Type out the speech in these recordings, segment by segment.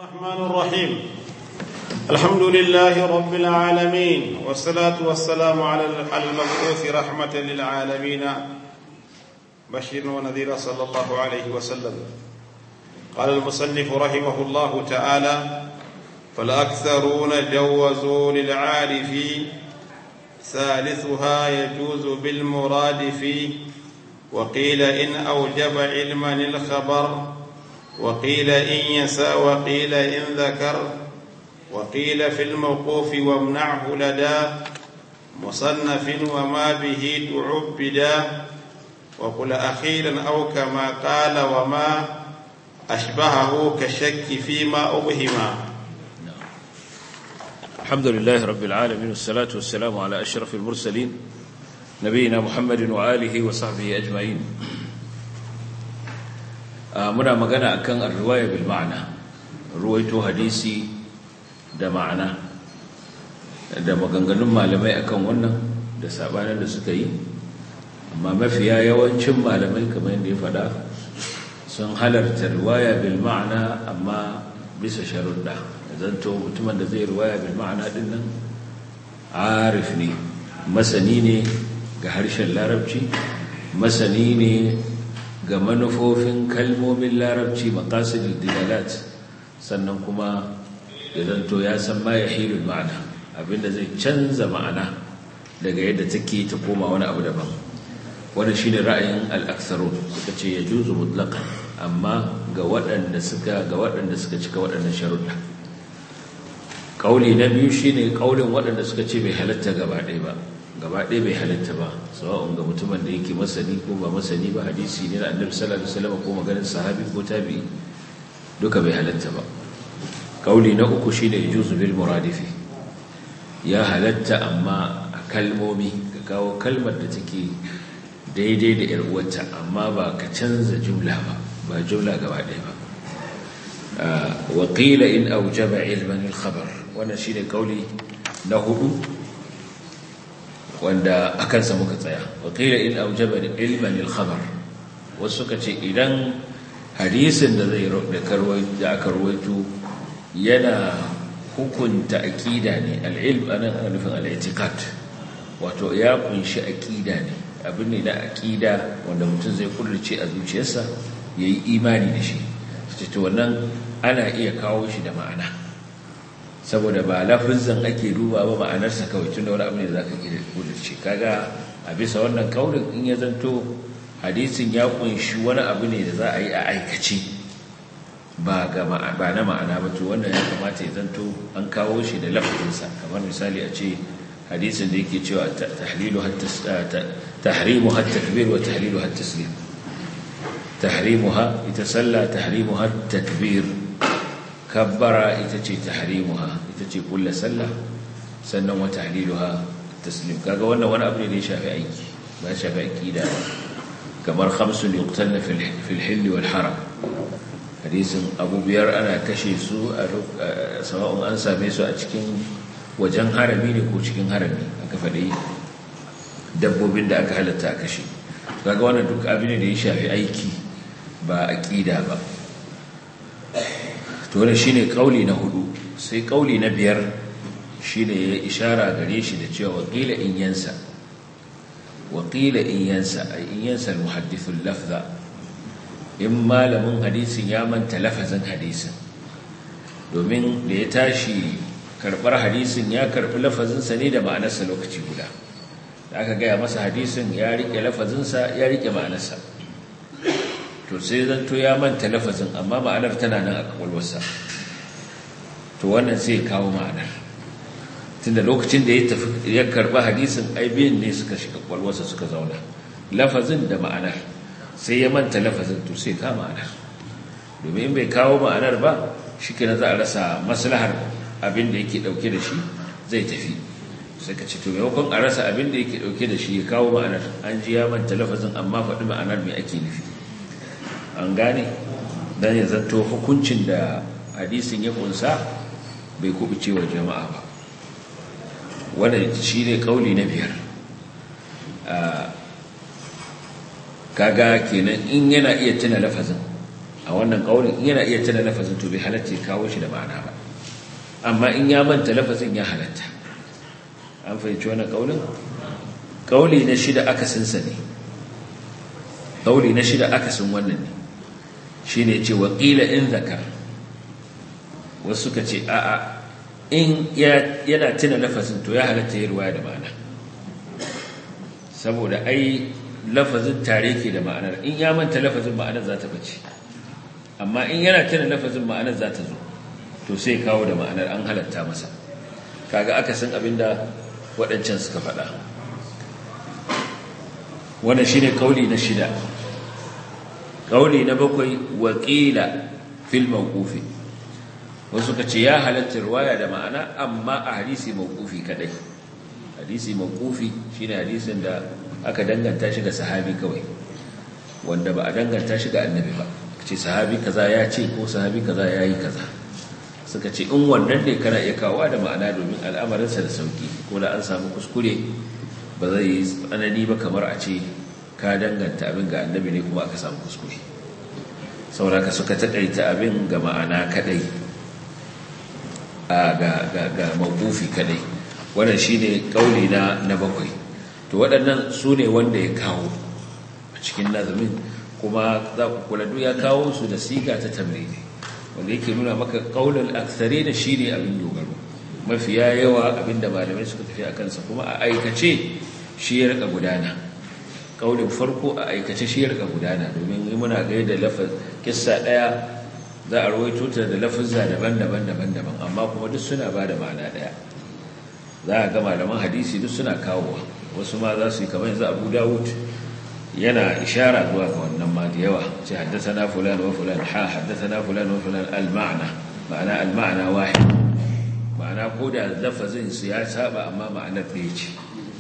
الرحمن الرحيم الحمد لله رب العالمين والصلاة والسلام على المبعوث رحمة للعالمين بشير ونذير صلى الله عليه وسلم قال المصنف رحمه الله تعالى فالأكثرون جوزوا للعارف ثالثها يجوز بالمراد فيه وقيل إن أوجب علما الخبر وقيل إن يسى وقيل إن ذكر وقيل في الموقوف وامنعه لدى مصنف وما به تعبدا وقل أخيرا أو كما قال وما أشبهه كالشك فيما أبهما الحمد لله رب العالمين والصلاة والسلام على أشرف المرسلين نبينا محمد وآله وصحبه أجمعين muna magana akan ar-riwaya bil ma'na ruwaito hadisi da ma'ana da maganganun malamai akan wannan da sabanin da suka yi amma mafiya yawancin malamai kamar yadda ya faɗa sun halarta riwaya bil ma'na amma bisa sharuɗa zanto mutumin da zai riwaya bil ma'na din nan arif ne masani ne ga harshen larabci masani ne ga manufofin kalmomin larabci maqasidul dilalat sannan kuma ya zanto ya san ma yahilul ma'ana abinda zai canza ma'ana daga yadda take ta koma wani abu daban wannan shine ra'ayin al-aktharun suka ce yajuzu mutlaqan amma ga waɗanda suka ga waɗanda suka cika waɗannan sharuɗa kauli na biyu shine kaulin waɗanda suka ce bai halatta gaba ɗaya ba gaba ɗaya bai halitta ba sawa'un ga mutumin da yake masani ko ba masani ba hadisi ne na annabi sallallahu alaihi wasallam ko maganin sahabi ko tabi'i duka bai halitta ba kauli na uku shine yujuzu bil muradifi ya halatta amma a kalmomi ka kawo kalmar da take daidai da yar uwarta amma ba ka canza jumla ba ba jumla gaba ɗaya ba wa qila in awjaba ilman al khabar wannan shine kauli na hudu wanda a kansa muka tsaya wakila in aujaba ilman al-khabar wasu suka ce idan hadisin da zai da aka rawaito yana hukunta aqida ne al-ilm anan ana nufin al-i'tiqad wato ya kunshi aqida ne abin ne na aqida wanda mutum zai kudurce a zuciyarsa yayi imani da shi to wannan ana iya kawo shi da ma'ana saboda ba lafizan ake duba ba ma'anarsa kawai tun da wani abu ne za ka kudurce kaga a bisa wannan kaurin in ya zanto hadisin ya kunshi wani abu ne da za a yi a aikace ba na ma'ana ba to wannan ya kamata ya zanto an kawo shi da lafizinsa kamar misali a ce hadisin da yake cewa tahrimu har takbir wa tahlilu har taslim tahrimuha ita sallah tahrimuha takbir kabbara ita ce tahrimuha ita ce kulla sallah sannan wa tahliluha taslim kaga wannan wani abu ne da ya shafi aiki ba ya shafi aqida kamar khamsun yuqtalna fil hill wal haram hadisin abu biyar ana kashe su a sawa'un an same su a cikin wajen harami ne ko cikin harami aka faɗi dabbobin da aka halatta a kashe kaga wannan duk abu ne da ya shafi aiki ba aqida ba to wannan shine kauli na hudu sai kauli na biyar shine ya ishara gare shi da cewa waqila in yansa waqila in yansa ay in yansa almuhaddithu lafza in malamin hadisin ya manta lafazin hadisin domin da ya tashi karbar hadisin ya karbi lafazinsa ne da ma'anarsa lokaci guda da aka gaya masa hadisin ya rike lafazinsa ya rike ma'anarsa to sai zanto ya manta lafazin amma ma'anar tana nan a kwakwalwarsa to wannan sai kawo ma'anar tunda lokacin da ya tafi ya karba hadisin aibiyin ne suka shiga kwakwalwarsa suka zauna lafazin da ma'anar sai ya manta lafazin to sai ka ma'anar domin in bai kawo ma'anar ba shi kenan za a rasa maslahar abin da yake dauke da shi zai tafi sai ka ce to maimakon a rasa abin da yake dauke da shi ya kawo ma'anar an ji ya manta lafazin amma faɗi ma'anar mai ake nufi an gane don ya zanto hukuncin da hadisin ya kunsa bai kubuce wa jama'a ba wanda shi ne kauli na biyar kaga kenan in yana iya tuna lafazin a wannan kaulin in yana iya tana lafazin to bai halatta kawo shi da ma'ana ba amma in ya manta lafazin ya halatta an fahimci wannan kaulin kauli na shida akasinsa ne kauli na shida akasin wannan ne shine ce waƙila in zakar wasu ka ce a'a in yana tuna lafazin to ya halatta yi ruwaya da ma'ana saboda ai lafazin tare ke da ma'anar in ya manta lafazin ma'anar za ta bace amma in yana tuna lafazin ma'anar za ta zo to sai kawo da ma'anar an halatta masa kaga aka san abinda waɗancan suka faɗa wannan shine kauli na shida kauli na bakwai waƙila fil mawqufi wasu ka ce ya halatta ruwaya da ma'ana amma a hadisi mawqufi kadai hadisi mawqufi shine hadisin da aka danganta shi ga sahabi kawai wanda ba a danganta shi ga annabi ba ce sahabi kaza ya ce ko sahabi kaza ya yi kaza suka ce in wannan ne kana iya kawo da ma'ana domin al'amarinsa da sauki ko da an samu kuskure ba zai yi tsanani ba kamar a ce ka danganta abin ga annabi ne kuma aka samu kuskure sauraka suka taƙaita abin ga ma'ana kadai ga mawufi kadai wannan shine kauli na na bakwai to waɗannan su ne wanda ya kawo a cikin nazamin kuma za ku kula duk ya kawo su da siga ta tamrini wanda yake nuna maka kaulul aksare da shi ne abin dogaro mafiya yawa abin da malamai suka tafi a kansa kuma a aikace shi ya rika gudana kaulin farko a aikace shi ya rika gudana domin muna ga da lafaz kissa daya za a rawaito ta da lafazza daban-daban daban-daban amma kuma duk suna ba da ma'ana daya za a ga malaman hadisi duk suna kawowa wasu ma za su yi kamar yanzu abu dawud yana ishara zuwa ga wannan ma da yawa ce haddasana fulan wa fulan ha haddasana fulan wa fulan al-ma'na ma'ana al-ma'na wahid ma'ana ko da lafazin su ya saba amma ma'anar ɗaya ce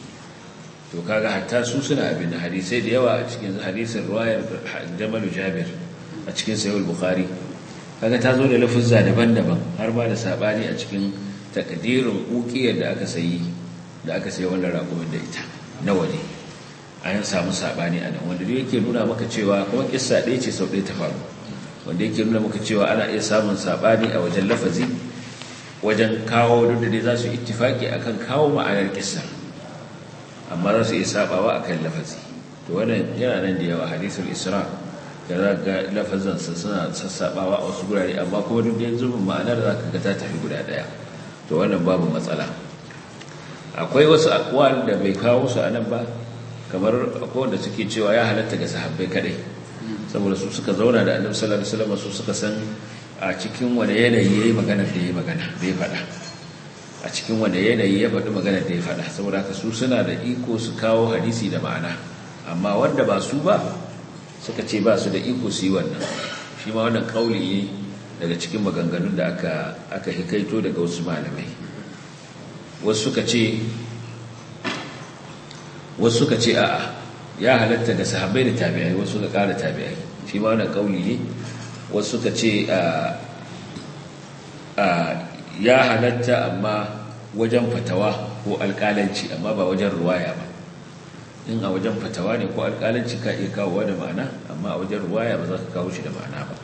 to kaga hatta su suna abin hadisai da yawa a cikin hadisin ruwayar Jamal Jabir a cikin Sahih bukhari kaga ta zo da lafuzza daban-daban har ma da sabani a cikin takdirin uqiyar da aka sayi da aka sayi wannan raƙumin da ita nawa ne an samu sabani a nan wanda yake nuna maka cewa kuma kissa ɗaya ce sau ɗaya ta faru wanda yake nuna maka cewa ana iya samun sabani a wajen lafazi wajen kawo duk da dai za su ittifaki akan kawo ma'anar kissa amma za su iya sabawa akan lafazi to wannan yana nan da yawa hadisul isra da za ga lafazansa suna sassabawa a wasu gurare amma kuma duk da yanzu ma'anar za ka ga ta tafi guda ɗaya to wannan babu matsala akwai wasu akwal da bai kawo su a nan ba kamar akwai wanda suke cewa ya halatta ga sahabbai kadai saboda su suka zauna da annabi sallallahu alaihi wasallam su suka san a cikin wani yanayi yayi magana da yayi magana da ya faɗa a cikin wani yanayi ya faɗi magana da ya faɗa saboda haka su suna da iko su kawo hadisi da ma'ana amma wanda ba su ba suka ce ba su da iko su yi wannan shi ma wannan kauli ne daga cikin maganganun da aka aka hikaito daga wasu malamai wasu suka ce wasu suka ce a'a ya halatta ga sahabbai da tabi'ai wasu suka ƙara tabi'ai shi ma wannan kauli ne wasu suka ce ya halatta amma wajen fatawa ko alƙalanci amma ba wajen ruwaya ba in a wajen fatawa ne ko alƙalanci ka iya kawowa da ma'ana amma a wajen ruwaya ba za ka kawo shi da ma'ana ba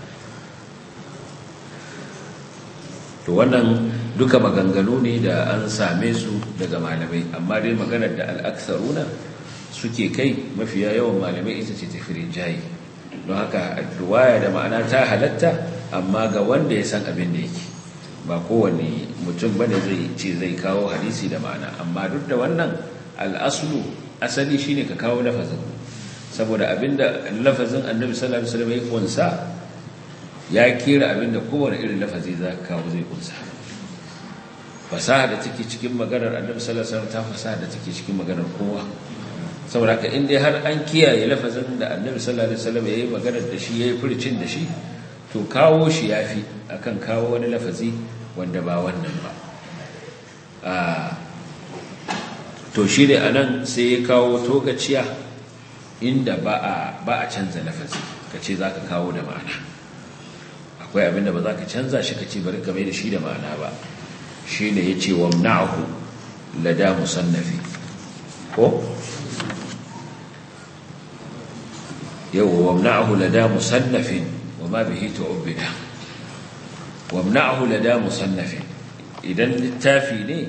to wannan duka maganganu ne da an same su daga malamai amma dai maganar da al'aksaruna suke kai mafiya yawan malamai ita ce tafirin jayi don haka ruwaya da ma'ana ta halatta amma ga wanda ya san abin da yake ba kowane mutum ba ne zai ce zai kawo hadisi da ma'ana amma duk da wannan al'asulu asali shine ka kawo lafazin saboda abinda lafazin annabi sallallahu alaihi wasallam ya kunsa ya kira abinda kowane irin lafazi za ka kawo zai kunsa fasaha da take cikin maganar annabi sallallahu alaihi wasallam ta fasaha da take cikin maganar kowa saboda haka in dai har an kiyaye lafazin da annabi sallallahu alaihi wasallam yayi maganar da shi yayi furcin da shi to kawo shi yafi akan kawo wani lafazi wanda ba wannan ba a to shi ne anan sai ya kawo togaciya inda ba a ba a canza lafazi kace zaka kawo da ma'ana akwai abinda ba za ka canza shi kace bari ka mai da shi da ma'ana ba shine yace wamna'hu lada musannafi ko yau wamna'ahu lada musannafin wa ma bihi tu'bida wa mna'ahu lada musannafin idan littafi ne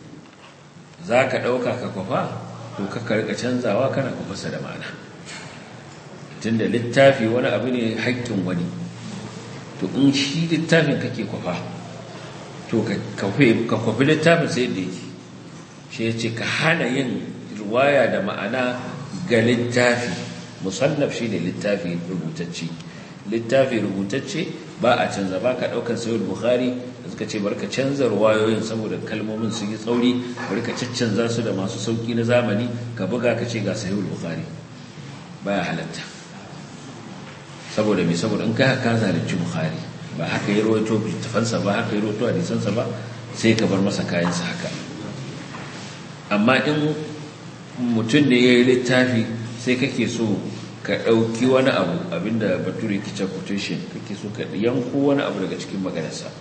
zaka dauka ka kwafa to ka karka canzawa kana kwafarsa da ma'ana tunda littafi wani abu ne haƙƙin wani to in shi littafin kake kwafa to ka kwafi littafin sai da yake shi ya ce ka hana yin ruwaya da ma'ana ga littafi musannaf shi ne littafi rubutacce littafi rubutacce ba a canza ba ka ɗaukar sayar bukhari da suka ce barka canza ruwayoyin saboda kalmomin sun yi tsauri bari ka caccanza su da masu sauƙi na zamani ka buga ka ce ga sayar bukhari baya halatta saboda mai saboda in kai ka zalunci bukhari ba haka ya rawaito littafansa ba haka ya rawaito hadisansa ba sai ka bar masa kayansa haka amma in mutum ne ya yi littafi sai kake so ka ɗauki wani abu abinda bature kice quotation kake so ka yanko wani abu daga cikin maganarsa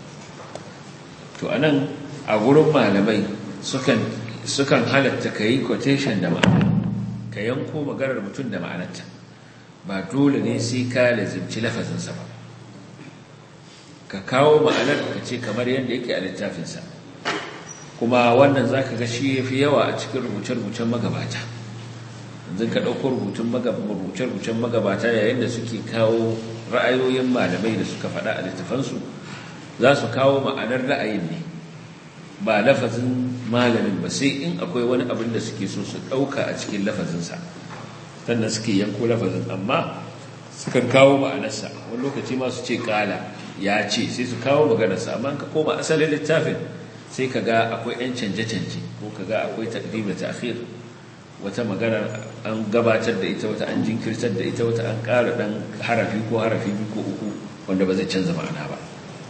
to anan a gurin malamai sukan sukan halatta ka yi quotation da ma'ana ka yanko maganar mutum da ma'anarta ba dole ne sai ka lazimci lafazinsa ba ka kawo ma'anar ka ce kamar yadda yake a littafinsa kuma wannan za ka ga shi ya fi yawa a cikin rubuce-rubucen magabata yanzu ka ɗauko rubuce-rubucen magabata yayin da suke kawo ra'ayoyin malamai da suka faɗa a littafansu za su kawo ma'anar ra'ayin ne ba lafazin malamin ba sai in akwai wani abin da suke so su ɗauka a cikin lafazinsa sannan suke yanko lafazin amma sukan kawo ma'anarsa wani lokaci ma su ce ƙala ya ce sai su kawo maganarsa amma ka koma asalin littafin sai ka ga akwai 'yan canje-canje ko ka ga akwai takdim da ta'khir wata maganar an gabatar da ita wata an jinkirtar da ita wata an ƙara ɗan harafi ko harafi biyu ko uku wanda ba zai canza ma'ana ba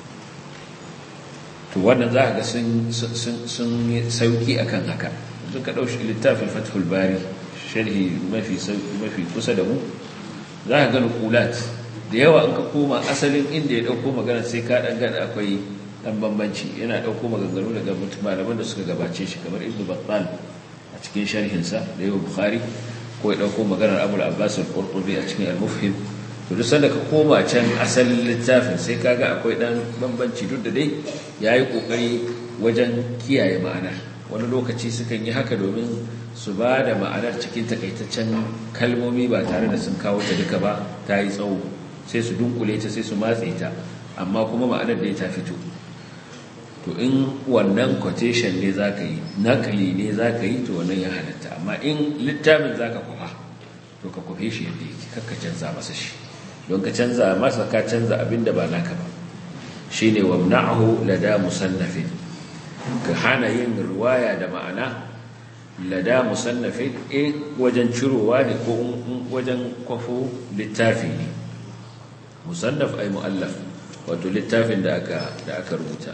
to wannan za ka ga sun yi sauki akan haka sun ka ɗauki littafin fathul bari sharhi mafi kusa da mu za ka ga nukulat da yawa in ka koma asalin inda ya ɗauko magana sai ka ɗan gada akwai ɗan bambanci yana ɗauko maganganu daga malaman da suka gabace shi kamar ibn battal a cikin sharhinsa da yawa bukhari ko ya ɗauko maganar abul abbas al-qurtubi a cikin al-mufhim to duk sanda ka koma can asalin littafin sai ka ga akwai ɗan bambanci duk da dai ya yi ƙoƙari wajen kiyaye ma'anar wani lokaci sukan yi haka domin su ba da ma'anar cikin takaitaccen kalmomi ba tare da sun kawo ta duka ba ta yi tsawo sai su dunkule ta sai su matse ta amma kuma ma'anar da ta fito to in wannan quotation ne za ka yi nakali ne za ka yi to wannan ya halatta amma in littafin za ka kwafa to ka kwafe shi yadda yake kakka canza masa shi don ka canza masa ka canza abin da ba naka ba shi ne wamna'ahu lada musannafin ka hana yin ruwaya da ma'ana lada musannafin in wajen cirowa ne ko wajen kwafo littafi ne musannaf ay muallaf wato littafin da aka da aka rubuta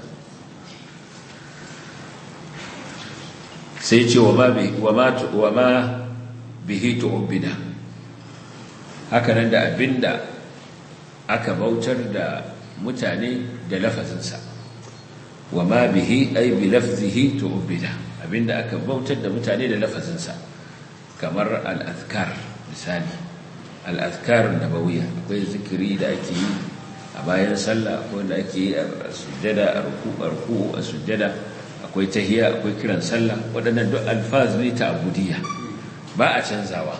sai ce wa ma bi wa ma wa ma bihi tu'bida haka nan da abinda aka bautar da mutane da lafazinsa wa ma bihi ay bi lafzihi tu'bida abinda aka bautar da mutane da lafazinsa kamar al-azkar misali al-azkar nabawiyya akwai zikiri da ake yi a bayan sallah akwai da ake yi a sujjada a ruku a sujjada akwai tahiyya akwai kiran sallah waɗannan duk alfaz ne ta abudiyya ba a canzawa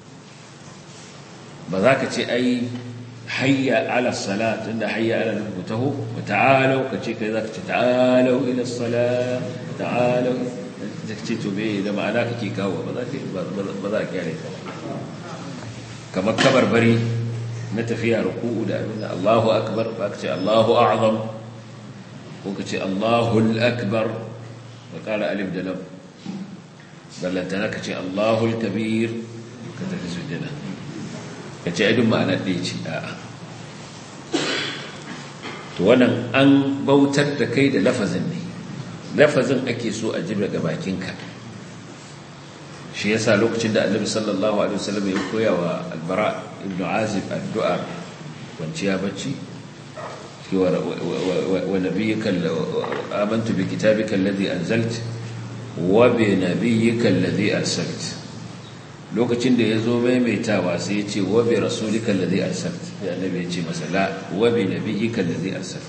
ba za ka ce ai hayya ala salat inda hayya ala nufu taho wa ta'alau ka ce kai za ka ce ta'alau ila salat ta'alau da ce to me da ma'ana kake kawo ba za a kyare ka kamar kabar bari na tafiya ruku'u da abin da Allahu akbar ba ka ce Allahu a'zam ko ka ce Allahu akbar ka kara alif da lam ballantana ka ce Allahu kabir ka tafi sujjada ka ce idin ma'anar ɗaya ce a'a to wannan an bautar da kai da lafazin ne lafazin ake so a ji daga bakinka shi yasa lokacin da annabi sallallahu alaihi wasallam ya koya wa albara ibn azib addu'a kwanciya bacci wa nabiyyika amantu bi kitabika alladhi anzalt wa bi nabiyyika alladhi arsalt lokacin da ya zo maimaitawa sai ya ce wabi rasulika allazi arsalt sai annabi ya ce masa la wabi nabiyika allazi arsalt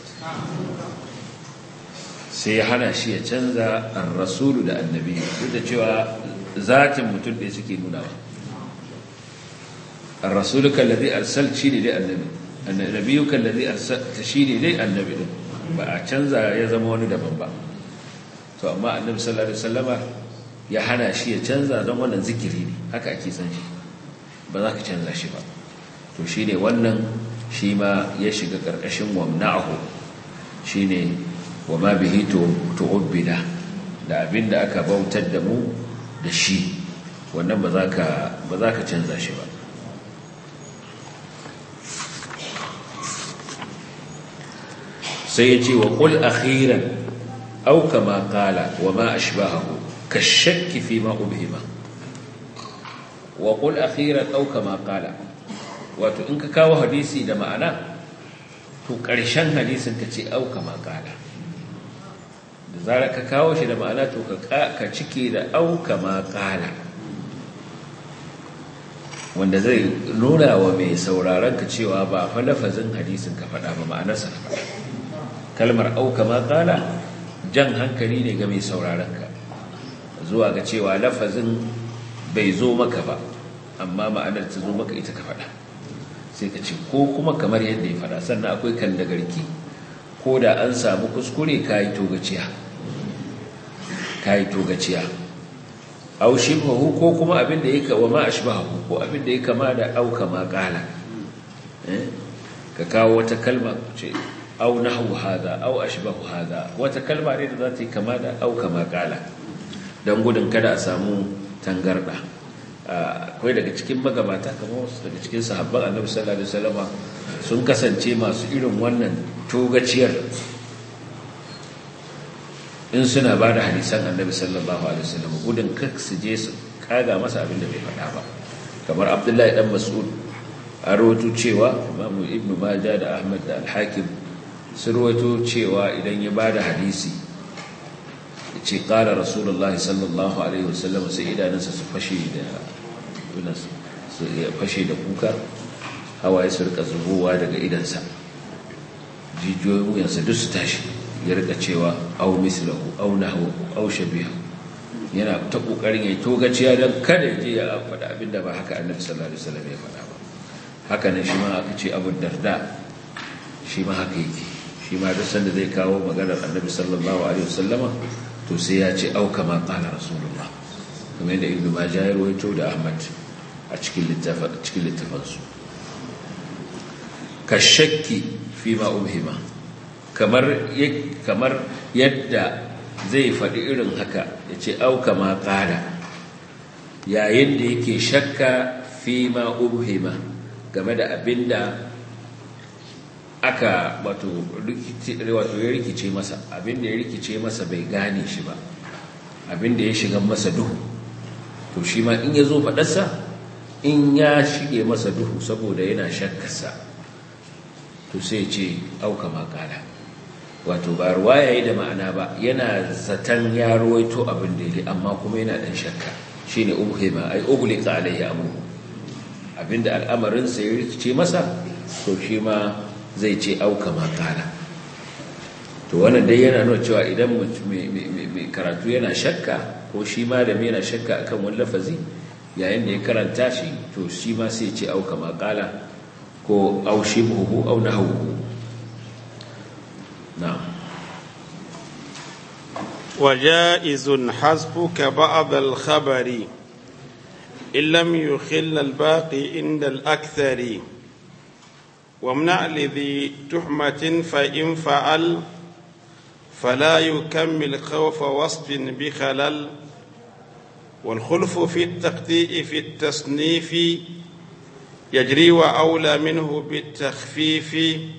sai ya hana shi ya canza ar-rasulu da annabi duk da cewa zatin mutum ɗaya suke nuna ba ar-rasulika allazi arsalt shi ne dai annabi annabiyuka allazi arsalt shi ne dai annabi din ba a canza ya zama wani daban ba to amma annabi sallallahu alaihi wasallama ya hana shi ya canza don wannan zikiri ne haka ake san shi ba za ka canza shi ba to shi ne wannan shi ma ya shiga ƙarƙashin wamna'ahu shi ne wa ma bihi tu'ubbida da abin da aka bautar da mu da shi wannan ba za ka canza shi ba sai ya ce wa ƙul akhiran au kama ƙala wa ma ashbahahu كالشك فيما أبهم وقل أخيرا أو كما قال wato in ka kawo hadisi da ma'ana to ƙarshen hadisin ka ce au kama ƙala da zarar ka kawo shi da ma'ana to ka cike da au kama ƙala wanda zai nuna wa mai sauraron ka cewa ba fa lafazin hadisin ka faɗa ba ma'anarsa ka faɗa kalmar au kama ƙala jan hankali ne ga mai sauraron ka zuwa ga cewa lafazin bai zo maka ba amma ma'anar ta zo maka ita ka faɗa sai ka ce ko kuma kamar yadda ya faɗa sannan akwai kan da garki ko da an samu kuskure ka yi togaciya ka yi togaciya au shibhahu ko kuma abin da ya kawo ma ashbahu ko abin da ya kama da au kama qala ka kawo wata kalma ce au nahwu hadha au ashbahu hadha wata kalma ne da za ta yi kama da au kama qala don gudun kada a samu tangarda akwai daga cikin magabata kamar wasu daga cikin sahabban annabi sallallahu alaihi wasallama sun kasance masu irin wannan togaciyar in suna ba da hadisan annabi sallallahu alaihi wasallama gudun kak su je su kaga masa abin da bai faɗa ba kamar abdullahi dan mas'ud a rawaito cewa imamu ibnu majah da ahmad da al-hakim sun rawaito cewa idan ya ba da hadisi ce ƙara rasulullahi sallallahu alaihi wasallam sai idanunsa su fashe da su fashe da kuka hawaye su rika zubowa daga idansa jijiyoyin wuyansa duk su tashi ya rika cewa au mislahu au nahwu au shabiha yana ta kokarin yayi togaciya dan kada ya je ya faɗa abinda ba haka annabi sallallahu alaihi wasallam ya faɗa ba haka ne shi ma aka ce abu darda shi ma haka yake shi ma duk sanda zai kawo maganar annabi sallallahu alaihi wasallama to sai ya ce auka ma qala rasulullah kamar yadda ibnu majah ya rawaito da ahmad a cikin littafin cikin littafansu ka shakki fi ma ubhima kamar kamar yadda zai faɗi irin haka ya ce auka ma qala yayin da yake shakka fi ma ubhima game da abinda aka wato ya rikice masa abinda ya rikice masa bai gane shi ba abinda ya shiga masa duhu to shi ma in ya zo faɗarsa in ya shige masa duhu saboda yana shakkarsa to sai ce auka makala wato ba ruwa ya yi da ma'ana ba yana zaton ya ruwaito abin da ya amma kuma yana ɗan shakka shi ne umhima ai ugulika alaihi abu abinda al'amarinsa ya rikice masa to shi ma zai ce auka makala to wannan dai yana nuna cewa idan mai karatu yana shakka ko shi malami yana shakka akan wani lafazi yayin da ya karanta shi to shi ma sai ce auka makala ko aushi buhu au nahawu na'am وجائز حسبك بعض الخبر إن لم يخل الباقي عند الأكثر وامنع لذي تحمة فإن فعل فلا يكمل خوف وصف بخلل والخلف في التقطيع في التصنيف يجري وأولى منه بالتخفيف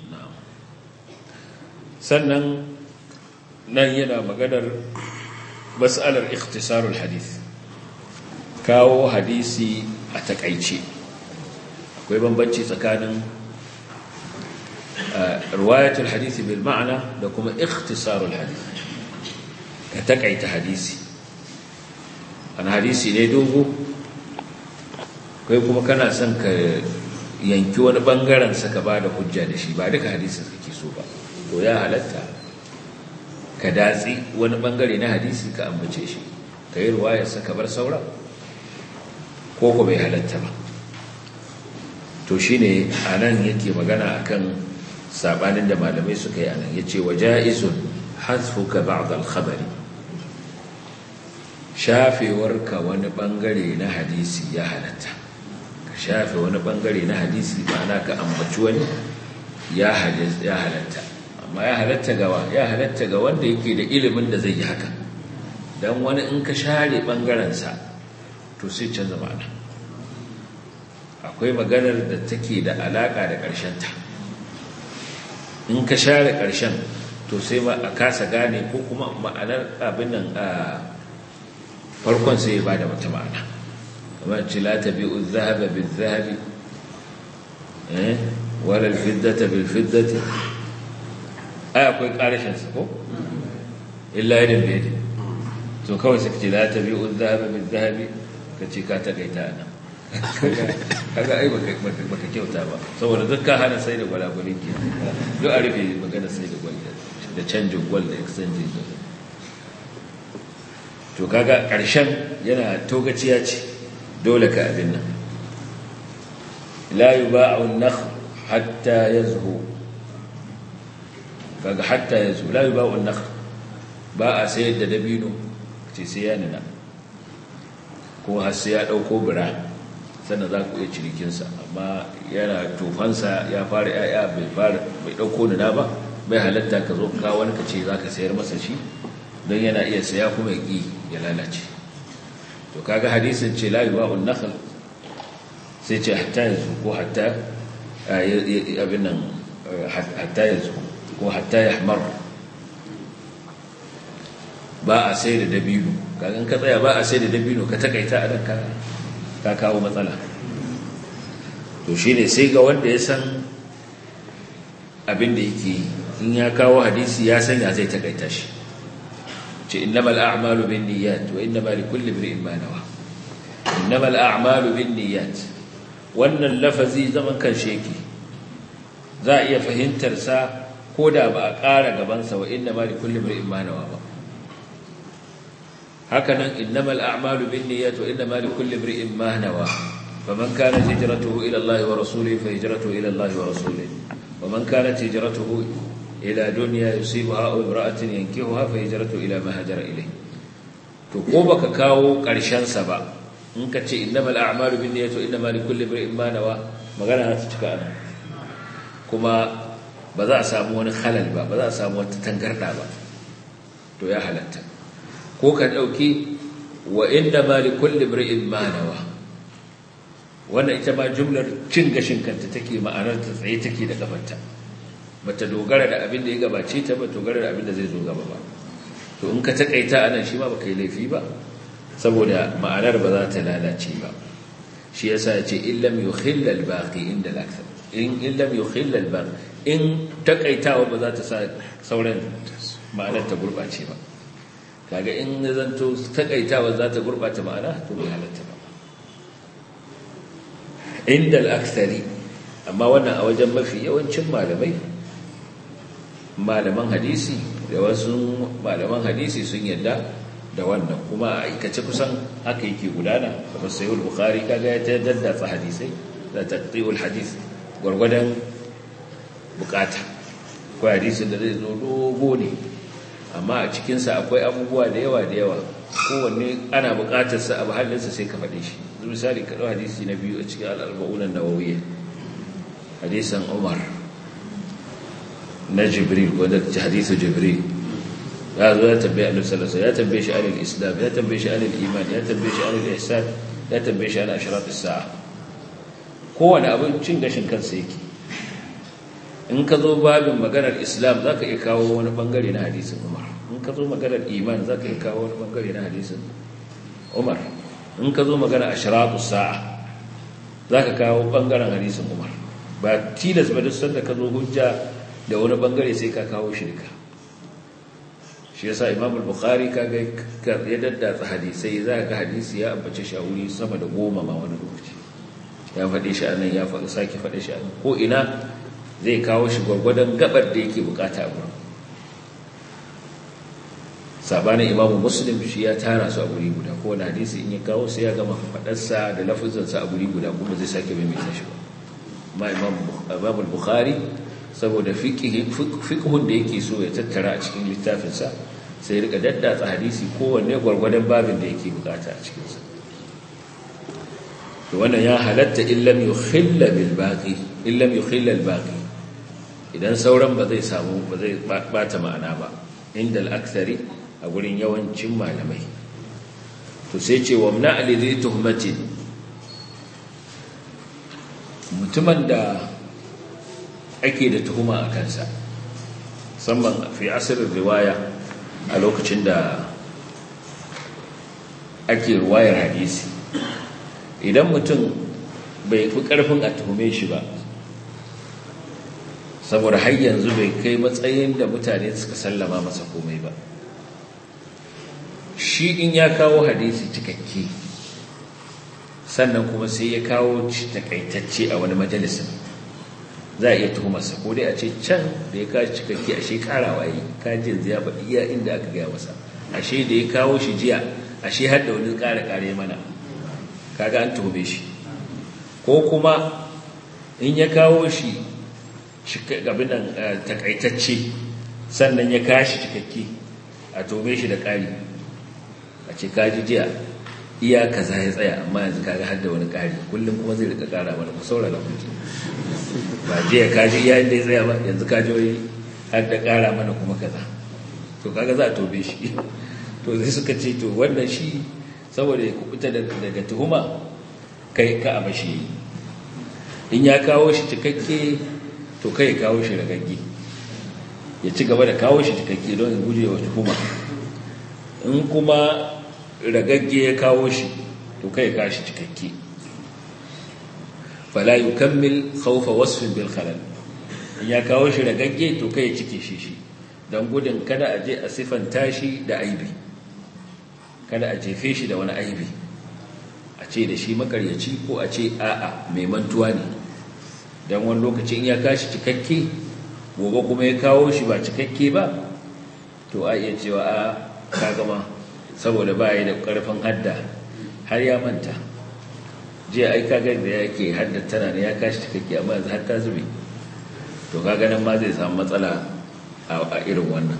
sannan nan yana maganar mas'alar ikhtisarul hadith kawo hadisi a takaice akwai bambanci tsakanin riwayatul hadisi bil ma'ana da kuma ikhtisarul hadith ka takaita hadisi an hadisi ne dogo kai kuma kana son ka yanki wani bangaren sa ka bada hujja da shi ba duka hadisin kake so ba to ya halatta ka datsi wani bangare na hadisi ka ambace shi ka yi ruwayar sa ka bar sauran ko ko bai halatta ba to shine anan yake magana akan sabanin da malamai suka yi anan yace wajaizun hasfuka ba'd al-khabari shafewarka wani bangare na hadisi ya halatta ka shafe wani bangare na hadisi ma'ana ka ambaci wani ya halatta amma ya halatta gawa ya halatta ga wanda yake da ilimin da zai yi haka dan wani in ka share bangarensa to sai canza ma'ana akwai maganar da take da alaka da ta. in ka share ƙarshen to sai ma a kasa gane ko kuma ma'anar abin nan a farkon sai ya ba da wata ma'ana kamar ce la ta bi'u zahaba bil zahabi eh wala al fiddata bil fiddati ai akwai ƙarshen su ko illa yadin bai to kawai sai ce la ta bi'u zahaba bil zahabi ka ce ka takaita nan kaga ai baka kyauta ba saboda duk ka hana sai da gwalagwalin ke duk a rufe magana sai da gwal da canjin gwal da exchange to kaga ƙarshen yana togaciya ce dole ka abin nan la yuba'u an-nakh hatta yazhu kaga hatta yazhu la yuba'u an-nakh ba a sayar da dabino ce sai ya nuna ko har sai ya dauko bira sannan za ku iya cinikinsa amma yana tofansa ya fara yaya bai fara bai ɗauko nuna ba bai halatta ka zo ka wani ka ce za ka sayar masa shi don yana iya saya kuma ya ƙi ya lalace to kaga hadisin ce la yuwa'un nakhl sai ce hatta yanzu ko hatta abin nan hatta yanzu ko hatta yahmar ba a sai da dabino kaga ka tsaya ba a sai da dabino ka takaita a nan ka ka kawo matsala to shi ne sai ga wanda ya san abin da yake in ya kawo hadisi ya san ya zai takaita shi ce innamal a'malu bin niyyat wa innamal likulli imrin ma nawa innamal a'malu bin niyyat wannan lafazi zaman kan sheki za a iya fahimtar sa koda ba a ƙara gabansa wa innamal likulli imrin ma nawa ba hakanan innamal a'malu binniyat wa innamal likulli imrin ma nawa faman kanat hijratuhu ila Allah wa rasulihi fa hijratuhu ila Allah wa rasulihi waman kanat hijratuhu ila dunya yusibuha aw imra'atin yankihuha fa hijratuhu ila ma hajara ilayhi to ko baka kawo karshen sa ba in ka ce innamal a'malu binniyat wa innamal likulli imrin ma nawa magana ta cika ana kuma ba za a samu wani halal ba ba za a samu wata tangarda ba to ya halatta ko ka ɗauki wa inda ma li kulli imri'in ma nawa wannan ita ma jumlar cin gashin kanta take ma'anar ta tsaye take da kafarta bata dogara da abin da ya gabace ta ba dogara da abin da zai zo gaba ba to in ka takaita anan shi ma baka yi laifi ba saboda ma'anar ba za ta lalace ba shi yasa ya ce illam yukhilla al-baqi inda al-akthar in illam yukhilla al-baqi in takaitawa ba za ta sa sauran ma'anar ta gurbace ba kaga in zanto takaitawa za ta gurbata ma'ana to bai halatta ba inda al'aksari amma wannan a wajen mafi yawancin malamai malaman hadisi da wasu malaman hadisi sun yadda da wannan kuma a aikace kusan haka yake gudana kamar sayul bukhari kaga ya ta daddatsa hadisai da taqtiul hadis gwargwadon bukata ko hadisin da zai zo dogo ne amma a cikinsa akwai abubuwa da yawa da yawa kowanne ana buƙatarsa a mahallinsa sai ka faɗe shi misali ka ɗau hadisi na biyu a cikin al'arba'unan nawawiyya hadisan umar na jibril wanda ci hadisu jibril ya zo ya tambaye annabi sallallahu ya tambaye shi anil islam ya tambaye shi anil iman ya tambaye shi anil ihsan ya tambaye shi anil ashrat as-sa'a kowane abin cin gashin kansa yake in ka zo babin maganar islam za ka iya kawo wani bangare na hadisin umar in ka zo maganar iman za ka iya kawo wani bangare na hadisin umar in ka zo maganar ashiratu sa'a za ka kawo bangaren hadisin umar ba tilas ba duk sanda ka zo hujja da wani bangare sai ka kawo shirka shi yasa imam al-bukhari kaga ya daddatsa hadisai za ka ga hadisi ya ambace shawuri sama da goma ma wani lokaci ya faɗe shi anan ya faɗi sake faɗe shi anan ko ina zai kawo shi gwargwadon gabar da yake bukata a gurin sabanin imamu muslim shi ya tara su a guri guda ko wani hadisi in ya kawo sai ya gama faɗarsa da lafizansa a guri guda kuma zai sake mai mai shi ba ma imam bukhari saboda fiqhun da yake so ya tattara a cikin littafinsa sai rika daddatsa hadisi kowanne gwargwadon babin da yake bukata a cikinsa to wannan ya halatta illam yukhilla bil baqi illam yukhilla al baqi idan sauran ba zai samu ba zai bata ma'ana ba inda al-akthari a gurin yawancin malamai to sai ce wa mna alidhi tuhmatin mutumin da ake da tuhuma a kansa musamman fi asirin riwaya a lokacin da ake ruwayar hadisi idan mutum bai fi ƙarfin a tuhume shi ba saboda har yanzu bai kai matsayin da mutane suka sallama masa komai ba shi in ya kawo hadisi cikakke sannan kuma sai ya kawo takaitacce a wani majalisin za a iya tuhumarsa ko dai a ce can da ya kawo cikakke ashe karawa yi kajin ya faɗi iya inda aka gaya masa ashe da ya kawo shi jiya ashe har da wani ƙare-ƙare mana kaga an tuhume shi ko kuma in ya kawo shi abin nan takaitacce sannan ya kashi cikakke a tuhume shi da ƙari a ce kaji jiya iya kaza ya tsaya amma yanzu kaga har da wani ƙari kullum kuma zai rika ƙara mana ku saurara kuke ba jiya kaji iya inda ya tsaya ba yanzu kaji wai har da ƙara mana kuma kaza to kaga za a tobe shi to zai suka ce to wannan shi saboda ya kubuta daga tuhuma kai ka a mashi in ya kawo shi cikakke to kai ya kawo shi ragagge ya ci gaba da kawo shi cikakke don ya guje wa tuhuma in kuma ragagge ya kawo shi to kai ya kawo shi cikakke fala yukammil khawfa wasfin bil khalal in ya kawo shi ragagge to kai ya cike shi shi don gudun kada a je a sifanta shi da aibi kada a jefe shi da wani aibi a ce da shi makaryaci ko a ce a'a mai mantuwa ne don wani lokacin ya kashi cikakke gobe kuma ya kawo shi ba cikakke ba to a iya cewa a ka gama saboda ba ya da karfin hadda har ya manta jiya ai kaga da yake hadda tana ne ya kashi cikakke amma yanzu har ta zube to kaga nan ma zai samu matsala a irin wannan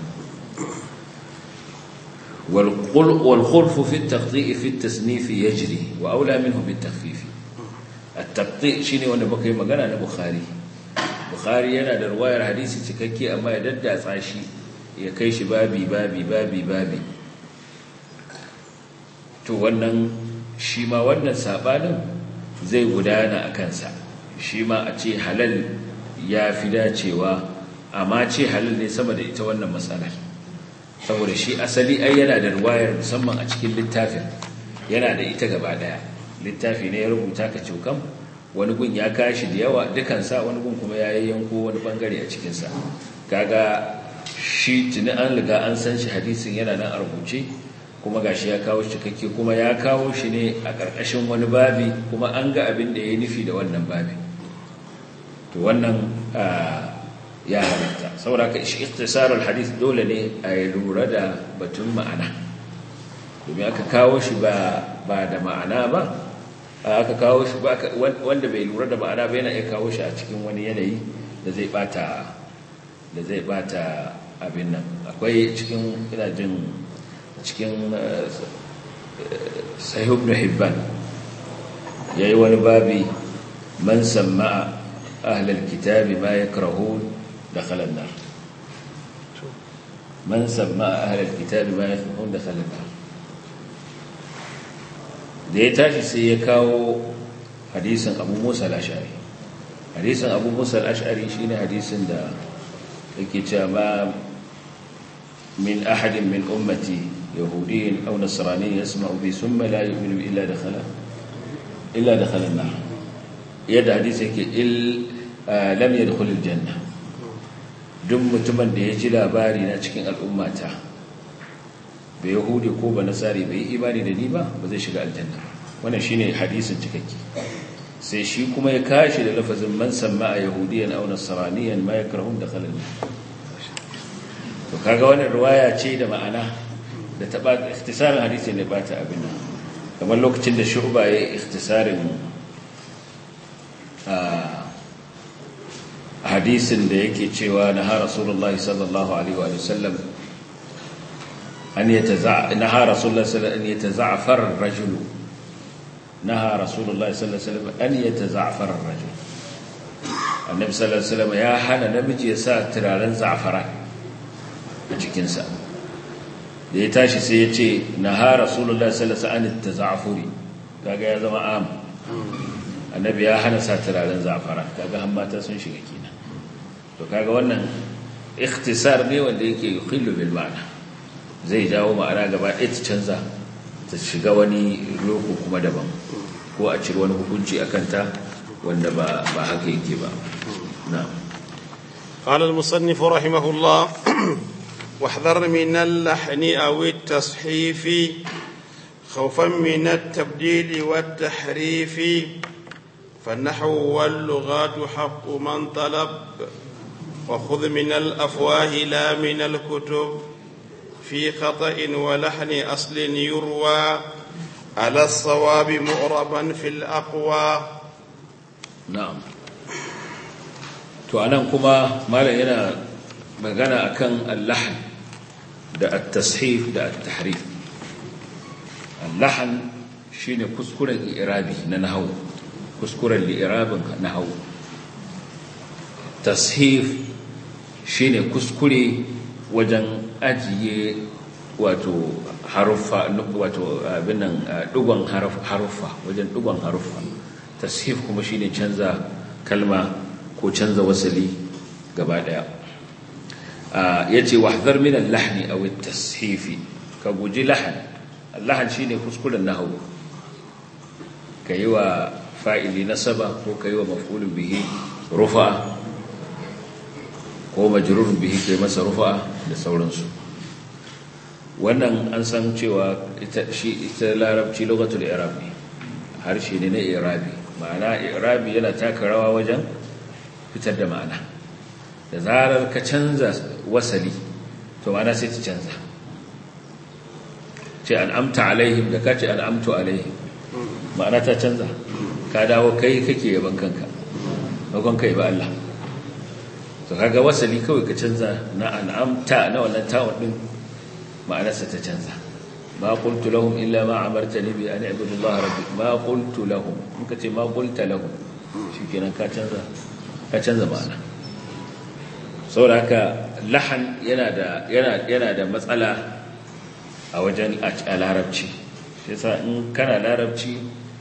والخلف في التقطيع في التصنيف يجري وأولى منه بالتخفيف التقطيع شيني وانا بكي مغانا na Bukhari. Bukhari yana da ruwayar hadisi cikakke amma ya daddatsa shi ya kai shi babi babi babi babi to wannan shi ma wannan sabanin zai gudana a kansa shi ma a ce halal ya fi dacewa amma ce halal ne sama da ita wannan matsalar saboda shi asali ai yana da ruwayar musamman a cikin littafin yana da ita gaba daya littafi ne ya rubuta ka cokan wani gun ya kashi da yawa dukansa wani gun kuma ya yanko wani bangare a cikinsa kaga shi tuni an riga an san shi hadisin yana nan a rubuce kuma gashi ya kawo shi cikakke kuma ya kawo shi ne a ƙarƙashin wani babi kuma an ga abin da ya nufi da wannan babi to wannan ya halatta saboda ka shi ikhtisarul hadith dole ne a yi lura da batun ma'ana domin aka kawo shi ba ba da ma'ana ba aka kawo shi ba wanda bai lura da ma'ana ba yana iya kawo shi a cikin wani yanayi da zai bata da zai bata abin nan akwai cikin ina jin cikin sahih ibn hibban yayi wani babi man samma ahlul kitabi ma yakrahun دخل النار من سمى أهل الكتاب ما يخافون دخل النار da ya tashi sai ya kawo hadisin abu musa al'ashari hadisin abu musa al'ashari shi ne hadisin da yake cewa ma min ahadin min ummati yahudiyin au nasrani ya suma ubi sun la yu'minu illa da khala illa da khala na yadda hadisi yake lam yadkhul aljanna duk mutumin da ya ji labari na cikin al'ummata bai yahudi ko ba nasari bai yi imani da ni ba ba zai shiga aljanna wannan shine hadisin cikakke sai shi kuma ya kashi da lafazin man samma a yahudiyan aw nasraniyan ma yakrahun da khalal to kaga wannan riwaya ce da ma'ana da ta ba ikhtisarin hadisi ne ba ta abin nan kamar lokacin da shu'ba ya ikhtisarin hadisin da yake cewa na ha rasulullahi sallallahu alaihi wa sallam an yataza na ha rasulullahi sallallahu an yataza'far ar-rajul naha rasulullahi sallallahu alaihi wasallam an yataza'far ar-rajul annabi sallallahu alaihi wasallam ya hana namiji ya sa turaren za'faran a cikin sa da ya tashi sai ya ce naha rasulullahi sallallahu alaihi wasallam an taza'furi kaga ya zama am annabi ya hana sa turaren za'faran kaga har mata sun shiga kina to kaga wannan ikhtisar ne wanda yake yukhillu bil ma'na zai jawo ma'ana gaba ɗaya ta canza ta shiga wani loko kuma daban ko a cire wani hukunci a kanta wanda ba haka yake ba na'am قال المصنف رحمه الله واحذر من اللحن أو التصحيف خوفا من التبديل والتحريف فالنحو واللغات حق من طلب وخذ من الأفواه لا من الكتب في خطأ ولحن أصل يروى على الصواب مؤربا في الأقوى na'am to anan kuma malam yana magana akan al-lahn da at-tashif da at-tahrif al-lahn shine kuskuren i'rabi na nahwu kuskuren li'irabin nahwu tashif shine kuskure wajen ajiye wato haruffa wato abin nan dugon haruffa wajen dugon haruffa tashif kuma shine canza kalma ko canza wasali gaba daya yace wahdhar min al-lahni aw at-tashifi ka guji lahan lahan shine kuskuren nahwu kai wa fa'ili nasaba ko kai wa maf'ulun bihi rufa ko majrurun bihi kai masa rufa da sauransu wannan an san cewa ita shi ita larabci lokacin i'rab ne harshe ne na i'rabi ma'ana i'rabi yana taka rawa wajen fitar da ma'ana da zarar ka canza wasali to ma'ana sai ta canza ce an amta alaihim da ka ce an amtu alaihim ma'ana ta canza ka dawo kai kake yaban kanka bakon kai ba Allah to kaga wasali kawai ka canza na an'amta na wannan tawon din ma'anarsa ta canza ma qultu lahum illa ma amartani bi an i'budu Allah rabbi ma qultu lahum muka ce ma qulta lahum shikenan ka canza ka canza ma'ana saboda haka lahan yana da yana yana da matsala a wajen a larabci yasa in kana larabci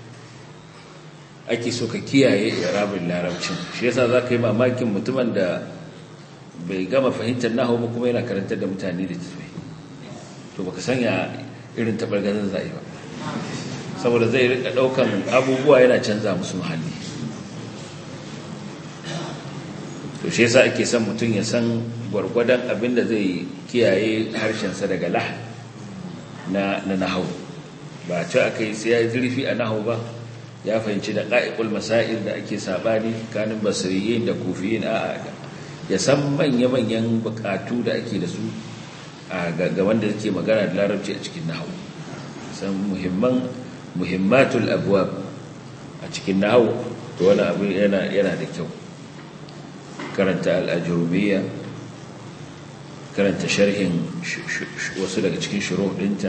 ake so ka kiyaye irabin larabcin shi yasa za ka yi mamakin mutumin da bai gama fahimtar nahu ba kuma yana karantar da mutane da tafi to baka sanya irin tabargazan zai ba saboda zai rika daukan abubuwa yana canza musu muhalli to shi yasa ake son mutum ya san gwargwadon abin da zai kiyaye harshensa daga lah na na nahawu ba ce aka yi sai ya yi zurfi a nahawu ba ya fahimci da ƙa'iƙul masail da ake saɓani kanin basiriyin da kufiyin a ya san manya-manyan buƙatu da ake da su ga wanda ke magana da larabci a cikin nahawu san muhimman muhimmatul abuwab a cikin nahawu to wani abu yana da kyau karanta al'ajurumiyya karanta sharhin wasu daga cikin shiro ɗinta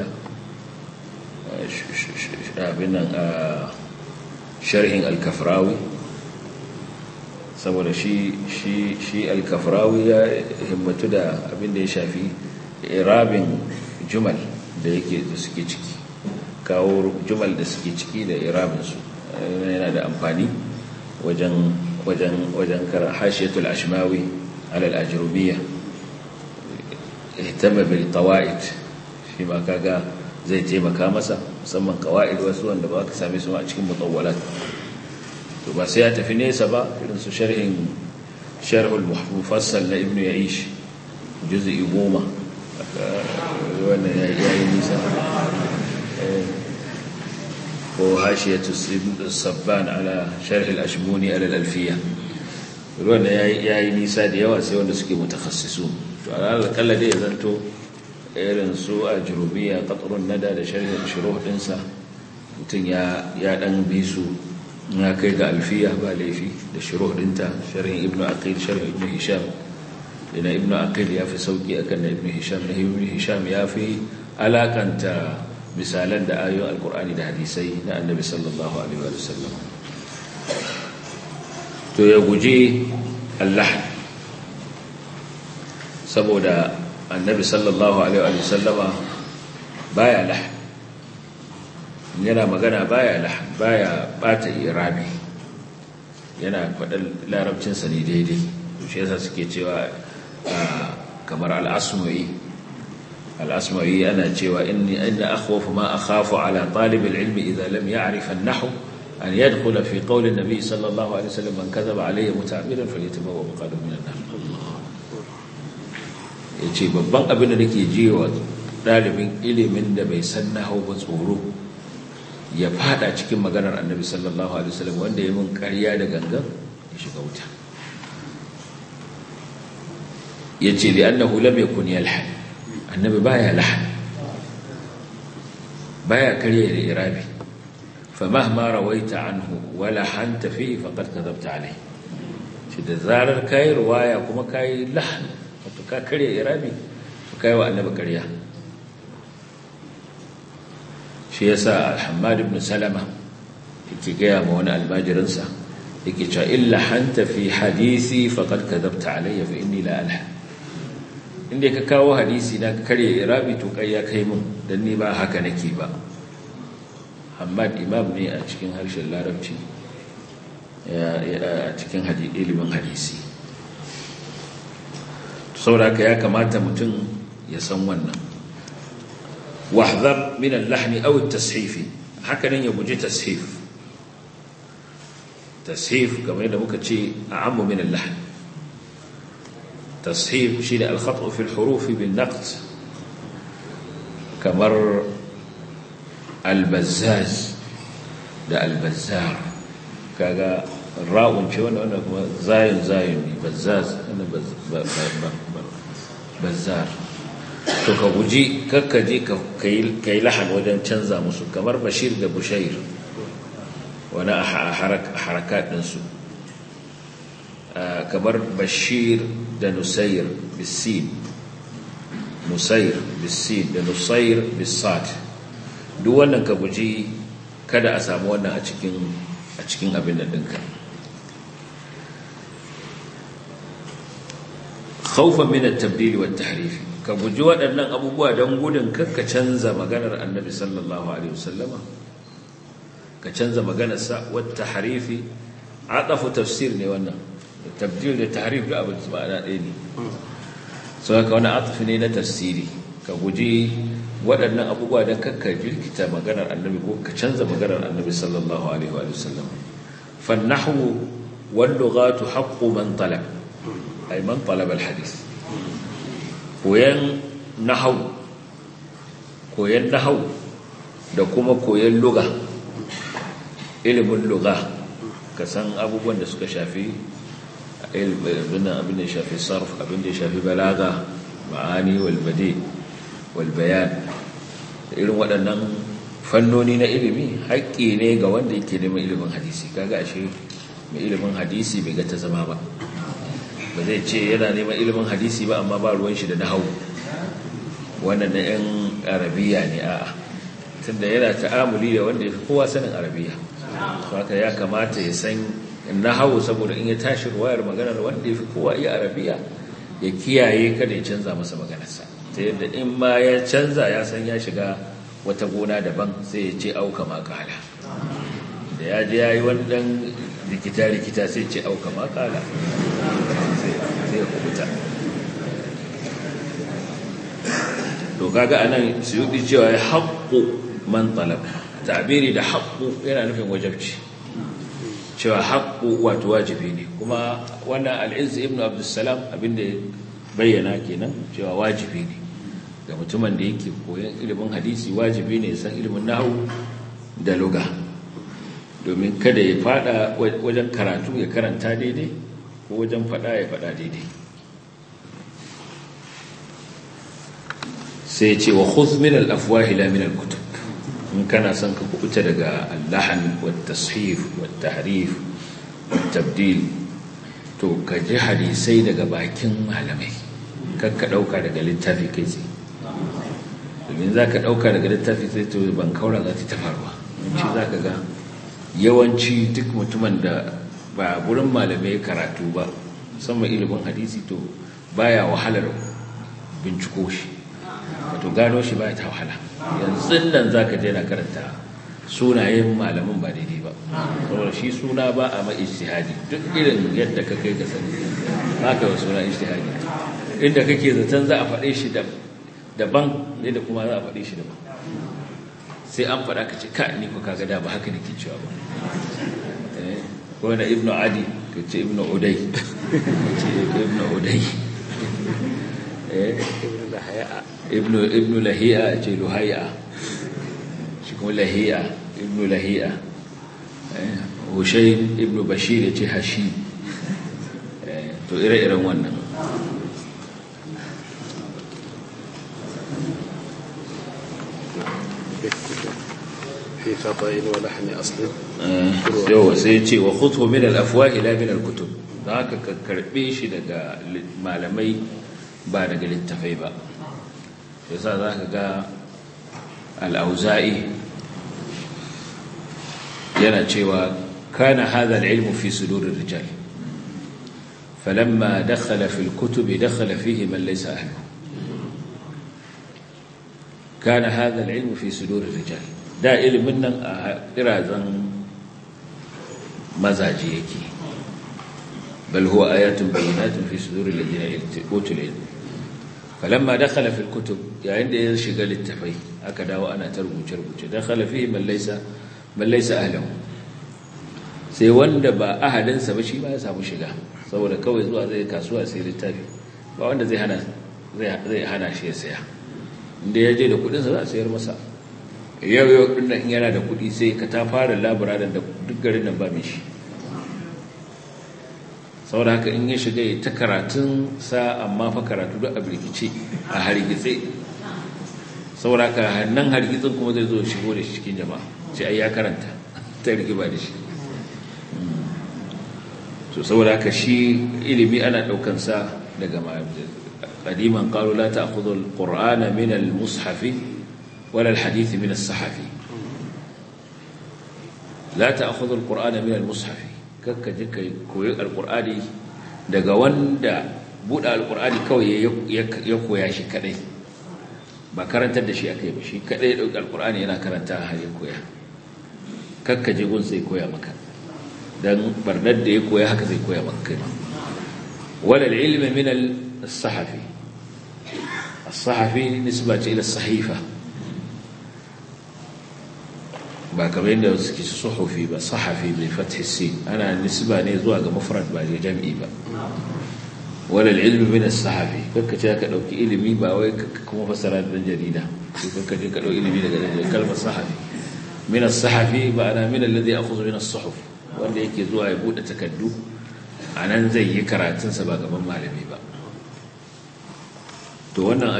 abin nan a sharhin alkafrawi saboda shi shi shi alkafrawi ya himmatu da abin da ya shafi irabin jumal da yake da suke ciki kawo jumal da suke ciki da irabin su yana da amfani wajen wajen wajen kara hashiyatul ashmawi ala al-ajrubiyya ihtama bil qawaid shi ma kaga zai taimaka masa musamman kawa'id wasu wanda ba ka same su a cikin mutawwalat to ba sai ya tafi nesa ba irin su sharhin sharhul mufassal na ibnu ya'ish juz'i goma wannan yayi nisa ko hashiyatu sabban ala sharh al-ashmuni ala al-alfiya ruwan da yayi nisa da yawa sai wanda suke mutakhassisu to alƙalla dai ya zanto irin su a jurubiya qatrun nada da sharh al-shuruh dinsa mutum ya ya dan bi su ya kai ga alfiya ba laifi da shuruh dinta sharhin ibnu aqil sharh ibnu hisham ina ibnu aqil ya fi sauki akan na ibnu hisham na ibnu hisham ya fi alakanta misalan da ayoyin alkur'ani da hadisai na annabi sallallahu alaihi wa sallam to ya guji allah saboda annabi sallallahu alaihi wa sallama baya lah yana magana baya lah baya bata irabi yana faɗin larabcinsa ne daidai shi yasa suke cewa kamar al'asmai al'asmai yana cewa inni inda akhwafu ma akhafu ala talib al-ilmi idza lam ya'rif an-nahw an yadkhula fi qawli an-nabi sallallahu alaihi wasallam man kadhaba alayya muta'ammidan falyatabawa maqadahu min an-nar yace babban abin da nake jiwa dalibin ilimin da bai san nahwu ba tsoro ya fada cikin maganar annabi sallallahu alaihi wasallam wanda ya mun ƙarya da gangan ya shiga wuta yace li annahu lam yakun yalhan annabi baya lahan baya karya da irabi famahma rawaita anhu wala hanta fi faqad kadhabta alayhi shi da zarar kai ruwaya kuma kai lahan wato ka karya irabi to kai wa annabi karya shi yasa Hammad ibn Salama yake gaya ma wani almajirinsa yake cewa illa hanta fi hadisi faqad kadhabta alayya fa inni la alha inda ka kawo hadisi na karya irabi to kai ya kai mun dan ni ba haka nake ba Hammad imam ne a cikin harshen larabci a cikin ilimin hadisi saboda ya kamata mutum ya san wannan wahdhar min al-lahn aw at-tashif haka nan ya guji tashif tashif kamar yadda muka ce a'ammu min al-lahn tashif shi da al-khata' fi al-huruf bil naqd kamar al-bazzaz da al-bazzar kaga ra'un ce wannan wannan kuma zayin zayin ne bazzaz wannan bazzar to ka guji kakkaje ka yi lahan wajen canza musu kamar bashir da bushair wani a harakat ɗinsu kamar bashir da nusair bisin nusair bisin da nusair bisad duk wannan ka guji kada a samu wannan a cikin abin da ɗinka khawfan min at-tabdil wa at-tahrif ka guji waɗannan abubuwa don gudun kakka canza maganar annabi sallallahu alaihi wasallama ka canza maganar sa wa at-tahrifi adafu tafsir ne wannan tabdil da tahrif da abin ma'ana ɗaya ne so haka wani atafi ne na tafsiri ka guji waɗannan abubuwa don kakka jirkita maganar annabi ko ka canza maganar annabi sallallahu alaihi wasallam fa nahwu wal lughatu haqqu man talab ay man talaba alhadith koyan nahau koyan nahau da kuma koyan lugha ilimin lugha ka san abubuwan da suka shafi abin abin da shafi sarf abin da shafi balaga ma'ani wal badi wal bayan irin waɗannan fannoni na ilimi haƙƙi ne ga wanda yake neman ilimin hadisi kaga ashe mai ilimin hadisi bai ga ta zama ba ba zai ce yana neman ilimin hadisi ba amma ba ruwan shi da nahawu wannan na 'yan arabiya ne a tunda yana ta'amuli da wanda ya fi kowa sanin arabiya haka ya kamata ya san nahawu saboda in ya tashi ruwayar maganar wanda ya fi kowa iya arabiya ya kiyaye kada ya canza masa maganarsa ta yadda in ma ya canza ya san ya shiga wata gona daban sai ya ce auka makala da ya je ya yi wani dan rikita-rikita sai ce auka makala sai ya kubuta to kaga anan suyudi cewa ya haƙƙo man talab tabiri da haƙƙo yana nufin wajabci cewa haƙƙo wato wajibi ne kuma wannan al'izz ibn abdussalam abinda ya bayyana kenan cewa wajibi ne ga mutumin da yake koyon ilimin hadisi wajibi ne san ilimin nahu da luga domin kada ya fada wajen karatu ya karanta daidai ko wajen fada ya fada daidai sai ce wa khudh min al-afwahi la min al-kutub in kana son ka kubuta daga al-lahan wa tashif wa tahrif wa tabdil to ka ji hadisai daga bakin malamai kan ka dauka daga littafi kai tsaye domin za ka dauka daga littafi sai to ban kaura za ta faruwa in ce za ka ga yawanci duk mutumin da ba gurin malamai karatu ba musamman ilimin hadisi to baya wahalar binciko shi wato gano shi baya ta wahala yanzu nan za ka je na karanta sunayen malamin ba daidai ba saboda shi suna ba a mai ijtihadi duk irin yadda ka kai ka sani ba ka wa suna ijtihadi inda kake zaton za a faɗe shi daban ne da kuma za a faɗe shi daban sai an faɗa ka ce ka ni ko kaga da ba haka nake cewa ba ko na ibnu adi ka ce ibnu udai ce ibnu udai ibnu ibnu lahiya ce luhaya shi kuma lahiya ibnu lahiya hushayn ibnu bashir ya ce hashi to ire-iren wannan في خطأ ولحن أصل yawa sai ce wa khudhu min al-afwah ila min al-kutub haka ka karbe shi daga malamai ba daga littafai ba yasa zaka ga al-auza'i yana cewa kana hadha al-ilmu fi sudur ar-rijal falamma dakhala fi al-kutub dakhala fihi man laysa ahluhu kana hadha al-ilmu fi sudur ar-rijal da ilimin nan a kirazan mazaje yake bal huwa ayatun bayyinatun fi suduril ladina utul ilm falamma dakhala fil kutub yayin da ya shiga littafai aka dawo ana ta rubuce rubuce dakhala fihi man laysa man laysa ahlahu sai wanda ba ahalinsa ba shi ba ya samu shiga saboda kawai zuwa zai kasuwa sai littafi ba wanda zai hana zai hana shi ya saya inda ya je da kudin sa za a sayar masa yau yau din nan yana da kuɗi sai ka ta fara labararin da duk garin nan ba mai shi saboda haka in ya shiga ya ta karatun sa amma fa karatu duk a birkice a hargitse saboda haka nan hargitsin kuma zai zo shigo da shi cikin jama'a sai ai ya karanta ta rigiba da shi to saboda haka shi ilimi ana daukan sa daga qadiman qalu la ta'khudhu al-qur'ana min al-mushafi ولا الحديث من الصحفي لا تأخذ القرآن من المصحف كك جك كوي القرآن daga wanda buɗe alƙur'ani kawai ya koya shi kadai ba karantar da shi aka yi ba shi kadai ya ɗauki alƙur'ani yana karanta har ya koya kakka je gun sai koya maka don barnar da ya koya haka zai koya maka kai wala ilmi min al-sahafi as-sahafi nisba ce ila sahifa ba kamar yadda suke suhufi ba sahafi bai fathi sin ana nisba ne zuwa ga mufrad ba ga jam'i ba wala ilmi min as-sahafi kakka ce ka dauki ilimi ba wai kuma fasara da jarida sai kakka je ka dauki ilimi daga kalmar sahafi min as-sahafi ba ana min alladhi ya'khudhu min as-suhuf wanda yake zuwa ya bude takaddu anan zai yi karatun sa ba gaban malami ba to wannan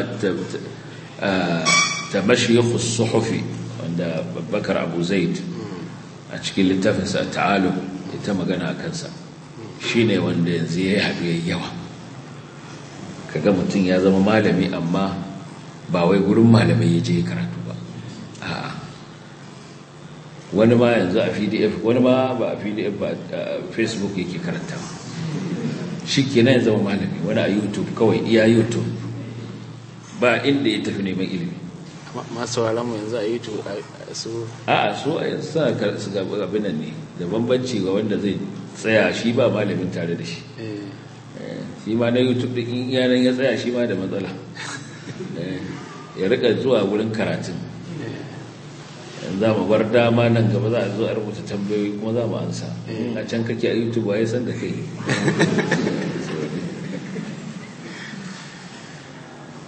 tamashiyukh as-suhufi wanda babbakar abu zaid a cikin littafinsa ta'alu ita magana a kansa shi ne wanda yanzu ya yi haɗu ya yawa kaga mutum ya zama malami amma ba wai gurin malamai ya je karatu ba a'a wani ma yanzu a pdf wani ma ba a pdf ba a facebook yake karanta shi kenan ya zama malami wani a youtube kawai iya youtube ba inda ya tafi neman ilimi masu mu yanzu a yi to su a su suna su ga abin nan ne da bambanci ga wanda zai tsaya shi ba malamin tare da shi shi ma na youtube din in yanar ya tsaya shi ma da matsala ya rika zuwa wurin karatun yanzu za mu bar dama nan gaba za a zo a rubuta tambayoyi kuma za mu ansa a can kake a youtube ya san da kai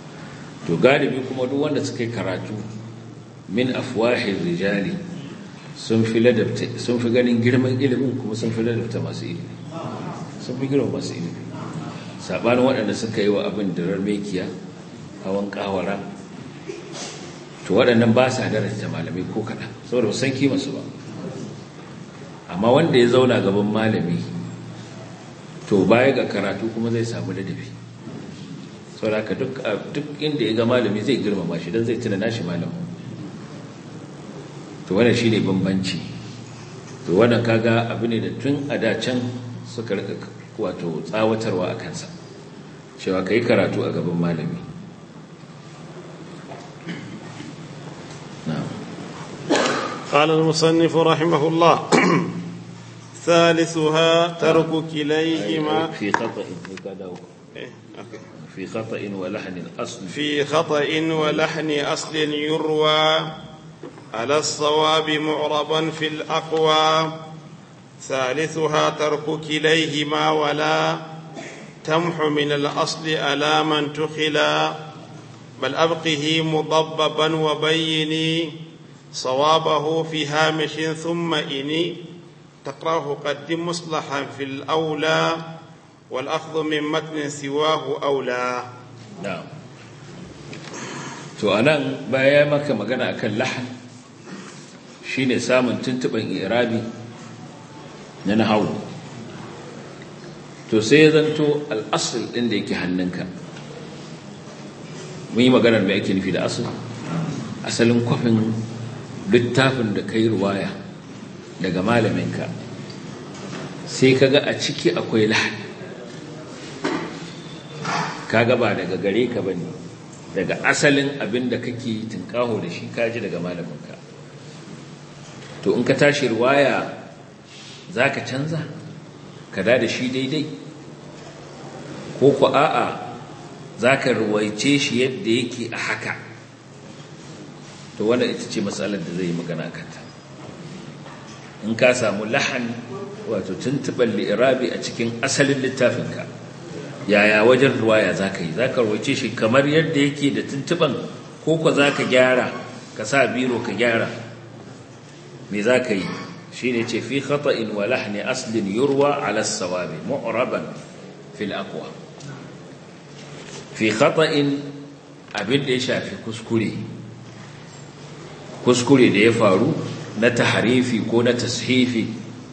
to galibi kuma duk wanda suka yi karatu min afwahin rijali sun fi ladabta sun fi ganin girman ilimin kuma sun fi ladabta masu ilimi sun fi girman masu ilimi sabanin waɗanda suka yi wa abin da rarmekiya hawan kawara to waɗannan ba sa daraja malamai ko kaɗan saboda san kima su ba amma wanda ya zauna gaban malami to baya ga karatu kuma zai samu ladabi saboda ka duk inda ya ga malami zai girmama shi don zai tuna nashi malamin to wannan shine bambanci to wannan kaga abu ne da tun a da can suka rika wato tsawatarwa a kansa cewa kai karatu a gaban malami قال المصنف رحمه الله ثالثها ترك كليهما في خطأ في خطأ ولحن أصل في خطأ ولحن أصل يروى على الصواب معربا في الأقوى ثالثها ترك كليهما ولا تمح من الأصل ألا من تخلا بل أبقه مضببا وبيني صوابه في هامش ثم إني تقرأه قدم مصلحا في الأولى والأخذ من متن سواه أولى نعم to anan baya maka magana akan lahan shine samun tuntuban irabi na nahawu to sai ya zanto al'asul ɗin da yake hannunka mun yi maganar mai ake nufi da asul asalin kwafin littafin da kai ruwaya daga malaminka sai kaga a ciki akwai lahan kaga ba daga gare ka bane daga asalin abin da kake tinkaho da shi kaji daga malaminka to in ka tashi ruwaya za ka canza ka da da shi daidai ko ku a'a za ka ruwaice shi yadda yake a haka to wanda ita ce matsalar da zai yi magana kanta in ka samu lahan wato tuntuɓar li'irabi a cikin asalin littafinka yaya wajen ruwaya za ka yi za ka ruwaice shi kamar yadda yake da tuntuɓan ko ku za ka gyara ka sa biro ka gyara me za ka yi shi ne ce fi khata'in wa lahni aslin yurwa ala sawabi mu'raban fil aqwa fi khata'in abin da ya shafi kuskure kuskure da ya faru na tahrifi ko na tashifi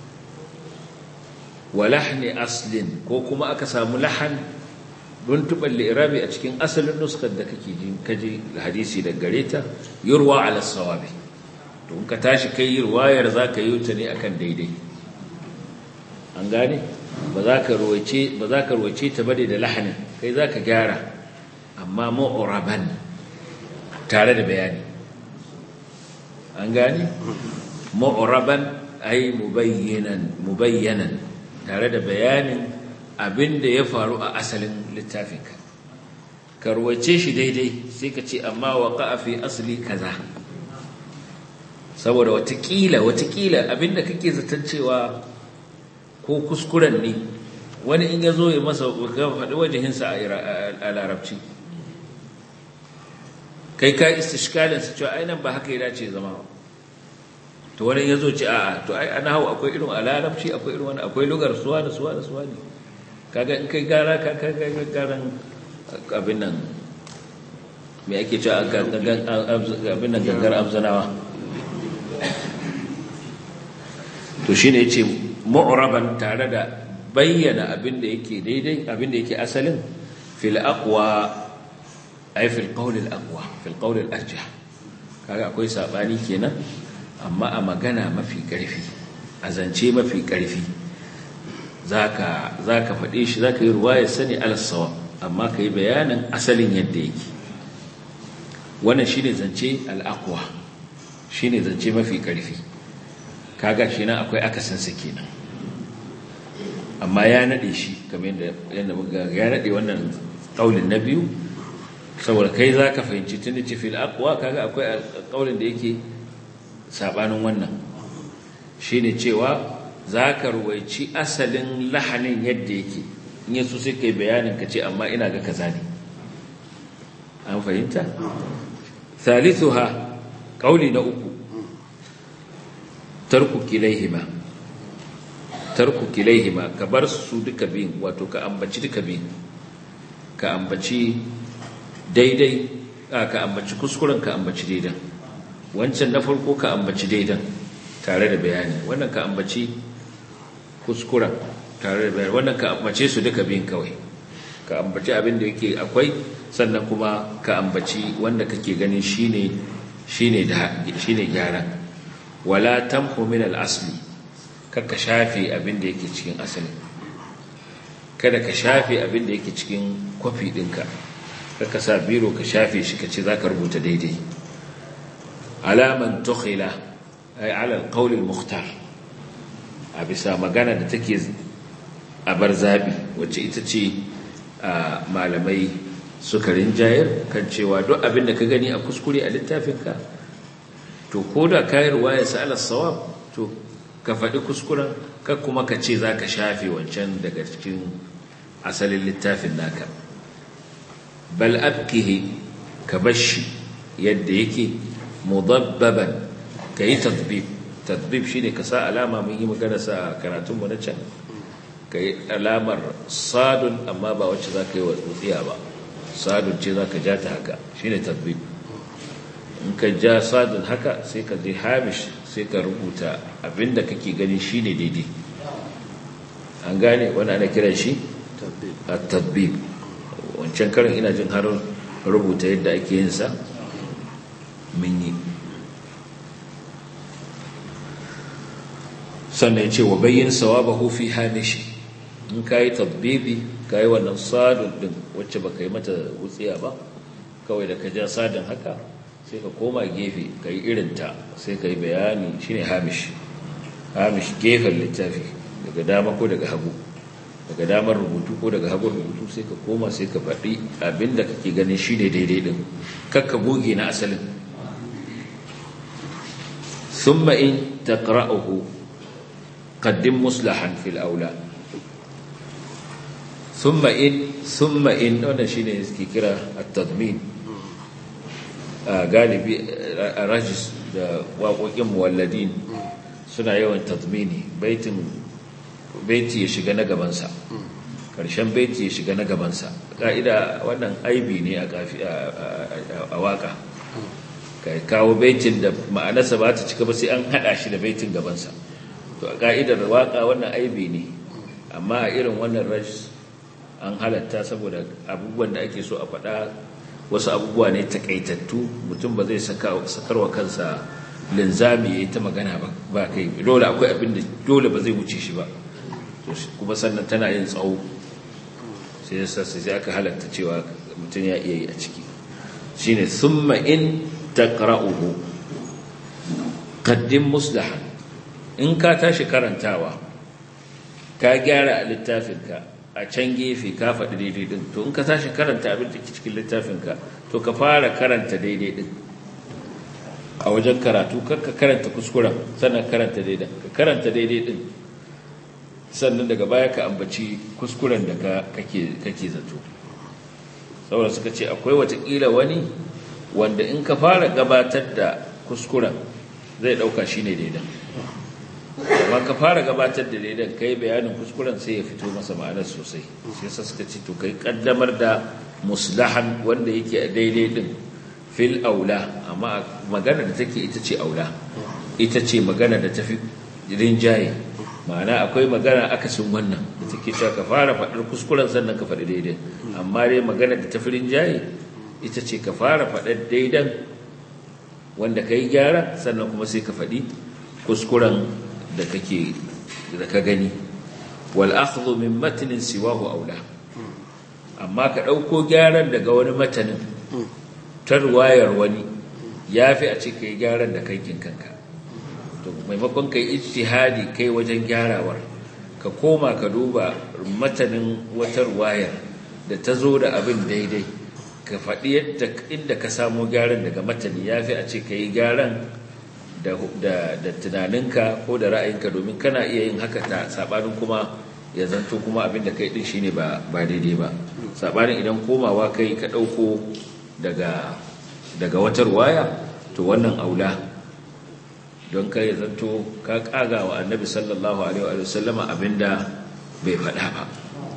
wa lahni aslin ko kuma aka samu lahan don tuɓar li'irabi a cikin asalin nuskar da kake jin kaji hadisi da gareta yurwa ala sawabi to ka tashi kai ruwayar za ka yi ta ne akan daidai an gane ba za ka ruwace ta bade da lahanin kai za ka gyara amma ma'uraban tare da bayani an gane ma'uraban ai mubayyanan tare da bayanin abin da ya faru a asalin littafinka ka ruwace shi daidai sai ka ce amma waƙa fi asali kaza saboda watakila watakila abinda kake zaton cewa ko kuskuren ne wani in ya zo ya masa faɗi wajihinsa a larabci kai ka istishkalinsa cewa ainihin ba haka ya dace zama to wani ya zo ce a'a to ai ana hau akwai irin a larabci akwai irin wani akwai lugar suwa da suwa da suwa ne kaga in kai gara ka kaga garan abin nan me ake cewa abin nan gangar abzanawa to shi ne ce mu'raban tare da bayyana abin da yake daidai abin da yake asalin fil aqwa ay fil qawl al aqwa fil qawl al arjah kaga akwai sabani kenan amma a magana mafi karfi a zance mafi karfi zaka zaka fade shi zaka yi ruwayar sani al sawab amma kai bayanin asalin yadda yake wannan shine zance al aqwa shine zance mafi karfi kaga shi nan akwai akasinsa kenan amma ya nade shi kamar yadda muka ya nade wannan kaulin na biyu saboda kai za ka fahimci tun da ce fil aqwa kaga akwai kaulin da yake sabanin wannan shine cewa za ka ruwaici asalin lahanin yadda yake in yaso sai kai bayanin ka ce amma ina ga kaza ne an fahimta thalithuha kauli na uku tarku kilaihima tarku kilaihima ka bar su duka biyun wato ka ambaci duka biyun ka ambaci daidai ka ambaci kuskuren ka ambaci daidan wancan na farko ka ambaci daidan tare da bayani wannan ka ambaci kuskuren tare da bayani wannan ka ambace su duka biyun kawai ka ambaci abin da yake akwai sannan kuma ka ambaci wanda kake ganin shine shine da shine gyaran wala tamhu min al-asli kaka shafe abin da yake cikin asali kada ka shafe abin da yake cikin kwafi ɗinka kaka sa biro ka shafe shi ka ce za ka rubuta daidai alaman tukhila ay ala alqawl almukhtar a bisa magana da take a bar zabi wacce ita ce malamai suka rinjayar kan cewa duk abin da ka gani a kuskure a littafinka to ko da kayarwa ya sa ala sawab to ka faɗi kuskuren ka kuma ka ce za ka shafe wancan daga cikin asalin littafin naka bal abkihi ka bashi yadda yake mudabbaban ka yi tadbib tadbib shine ka sa alama mun yi magana sa karatunmu na can ka yi alamar sadun amma ba wacce za ka yi wa tsutsiya ba sadun ce za ka ja ta haka shine tadbib in ka ja sadun haka sai ka je hamish sai ka rubuta abinda kake gani shine daidai an gane wani ana kiran shi a tabbib wancan karin ina jin har rubuta yadda ake yin sa mun yi sannan ya ce wa bayyin sawabahu fi hamishi in ka yi tabbibi ka yi wannan sadun din wacce ba ka yi mata wutsiya ba kawai da ka ja sadun haka sai ka koma gefe ka yi irinta sai ka yi bayani shi ne hamish hamish gefen littafi daga dama ko daga hagu daga damar rubutu ko daga hagu rubutu sai ka koma sai ka faɗi abinda kake ganin shi ne daidai ɗin kakka goge na asalin ثم إن تقرأه قدم مصلحا في الأولى ثم إن ثم إن أنا شيء كرا التضمين galibi a rajis da waƙoƙin muwalladin suna yawan tazmini baitin baiti ya shiga na gabansa ƙarshen baiti ya shiga na gabansa ƙa'ida wannan aibi ne a waƙa ka kawo baitin da ma'anarsa ba ta cika ba sai an haɗa shi da baitin gabansa to a ƙa'idar waƙa wannan aibi ne amma a irin wannan rajis an halatta saboda abubuwan da ake so a faɗa wasu abubuwa ne takaitattu mutum ba zai sakarwa kansa linzami ya yi ta magana ba kai dole akwai abin da dole ba zai wuce shi ba kuma sannan tana yin tsawo sai ya sassa sai aka halatta cewa mutum ya iya yi a ciki shi ne summa in taqra'uhu qaddim muslahan in ka tashi karantawa ka gyara a littafinka a can gefe ka faɗi daidai ɗin to in ka tashi karanta abin da ke cikin littafinka to ka fara karanta daidai ɗin a wajen karatu ka karanta kuskuren sannan karanta daidai ka karanta daidai ɗin sannan daga baya ka ambaci kuskuren da kake zato saboda suka ce akwai watakila wani wanda in ka fara gabatar da kuskuren zai ɗauka shi ne daidan amma ka fara gabatar da daidan kai bayanin kuskuren sai ya fito masa ma'anar sosai sai sa suka ce to kai kaddamar da muslahan wanda yake a daidai din fil aula amma magana da take ita ce aula ita ce magana da tafi rinjaye ma'ana akwai magana akasin wannan da take cewa ka fara faɗar kuskuren sannan ka faɗi daidai amma dai magana da tafi rinjaye ita ce ka fara faɗar daidan wanda ka yi gyara sannan kuma sai ka faɗi kuskuren da kake da ka gani wal akhdhu min matnin siwahu aula amma ka dauko gyaran daga wani matanin tarwayar wani yafi a ce kai gyaran da kankin kanka to maimakon kai ijtihadi kai wajen gyarawar ka koma ka duba matanin watar wayar da ta zo da abin daidai ka faɗi yadda inda ka samo gyaran daga matani yafi a ce kai gyaran da tunaninka ko da ra'ayinka domin kana iya yin haka ta sabanin kuma ya zanto kuma abin da kai din shine ba ba daidai ba sabanin idan komawa kai ka dauko daga daga watar waya to wannan aula don kai zanto ka kaga wa annabi sallallahu alaihi wa sallama abinda bai faɗa ba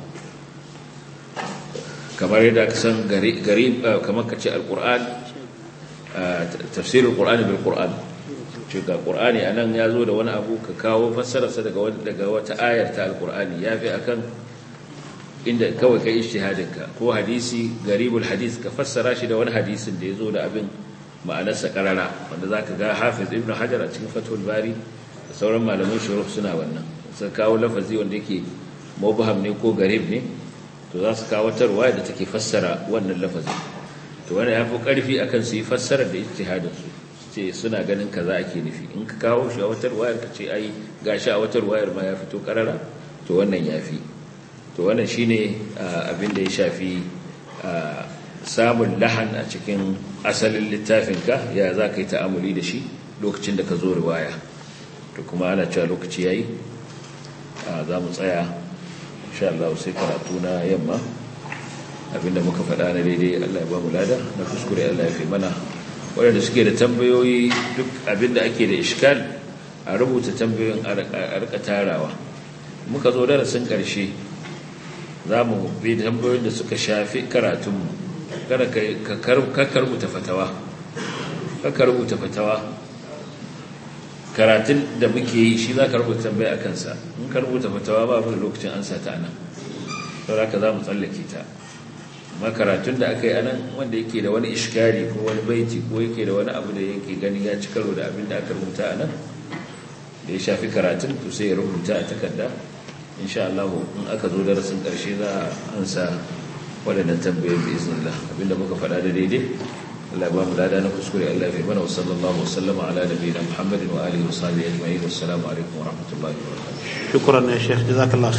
kamar yadda ka san gari kamar ka ce alƙur'an tafsirin ƙur'ani bil ƙur'an ce ga ƙur'ani a nan ya zo da wani abu ka kawo fassararsa daga wata ayar ta alƙur'ani ya fi akan inda kawai kai ishtihadinka ko hadisi garibul hadis ka fassara shi da wani hadisin da ya zo da abin ma'anarsa karara wanda za ka ga hafiz ibn hajar a cikin fatul bari da sauran malaman shuruf suna wannan sun kawo lafazi wanda yake mubham ne ko garib ne to za su kawo wata ruwaya da take fassara wannan lafazin to wanda ya fi karfi akan su yi fassara da ijtihadin su ce suna ganin kaza ake nufi in ka kawo shi a wata ruwayar ka ce ai gashi a wata ruwayar ma ya fito karara to wannan ya fi to wannan shine abin da ya shafi samun lahan a cikin asalin littafinka ya za ka yi ta'amuli da shi lokacin da ka zo riwaya to kuma ana cewa lokaci yayi za mu tsaya insha Allah sai karatu na yamma abinda muka faɗa na daidai Allah ya ba mu lada na kuskure Allah ya fi mana waɗanda suke da tambayoyi duk abinda ake da iskal a rubuta tambayoyin a rika tarawa muka zo darasin ƙarshe za mu bi tambayoyin da suka shafi karatunmu kada ka rubuta fatawa ka rubuta fatawa karatun da muke yi shi za ka rubuta tambaya a kansa in ka rubuta fatawa ba mu da lokacin an sata nan sau da ka za mu tsallake ta amma karatun da aka yi a nan wanda yake da wani ishkari ko wani baiti ko yake da wani abu da yake gani ya ci karo da abin da aka rubuta a nan da ya shafi karatun to sai ya rubuta a takarda insha Allah in aka zo darasin ƙarshe za a ansa waɗannan tambayoyin bi iznillah abinda muka faɗa da daidai Allah ba mu lada na kuskure Allah ya mana wa sallallahu wasallama ala nabiyina Muhammadin wa alihi wa sahbihi ajma'in wassalamu alaikum wa rahmatullahi wa barakatuh shukran ya sheikh jazakallah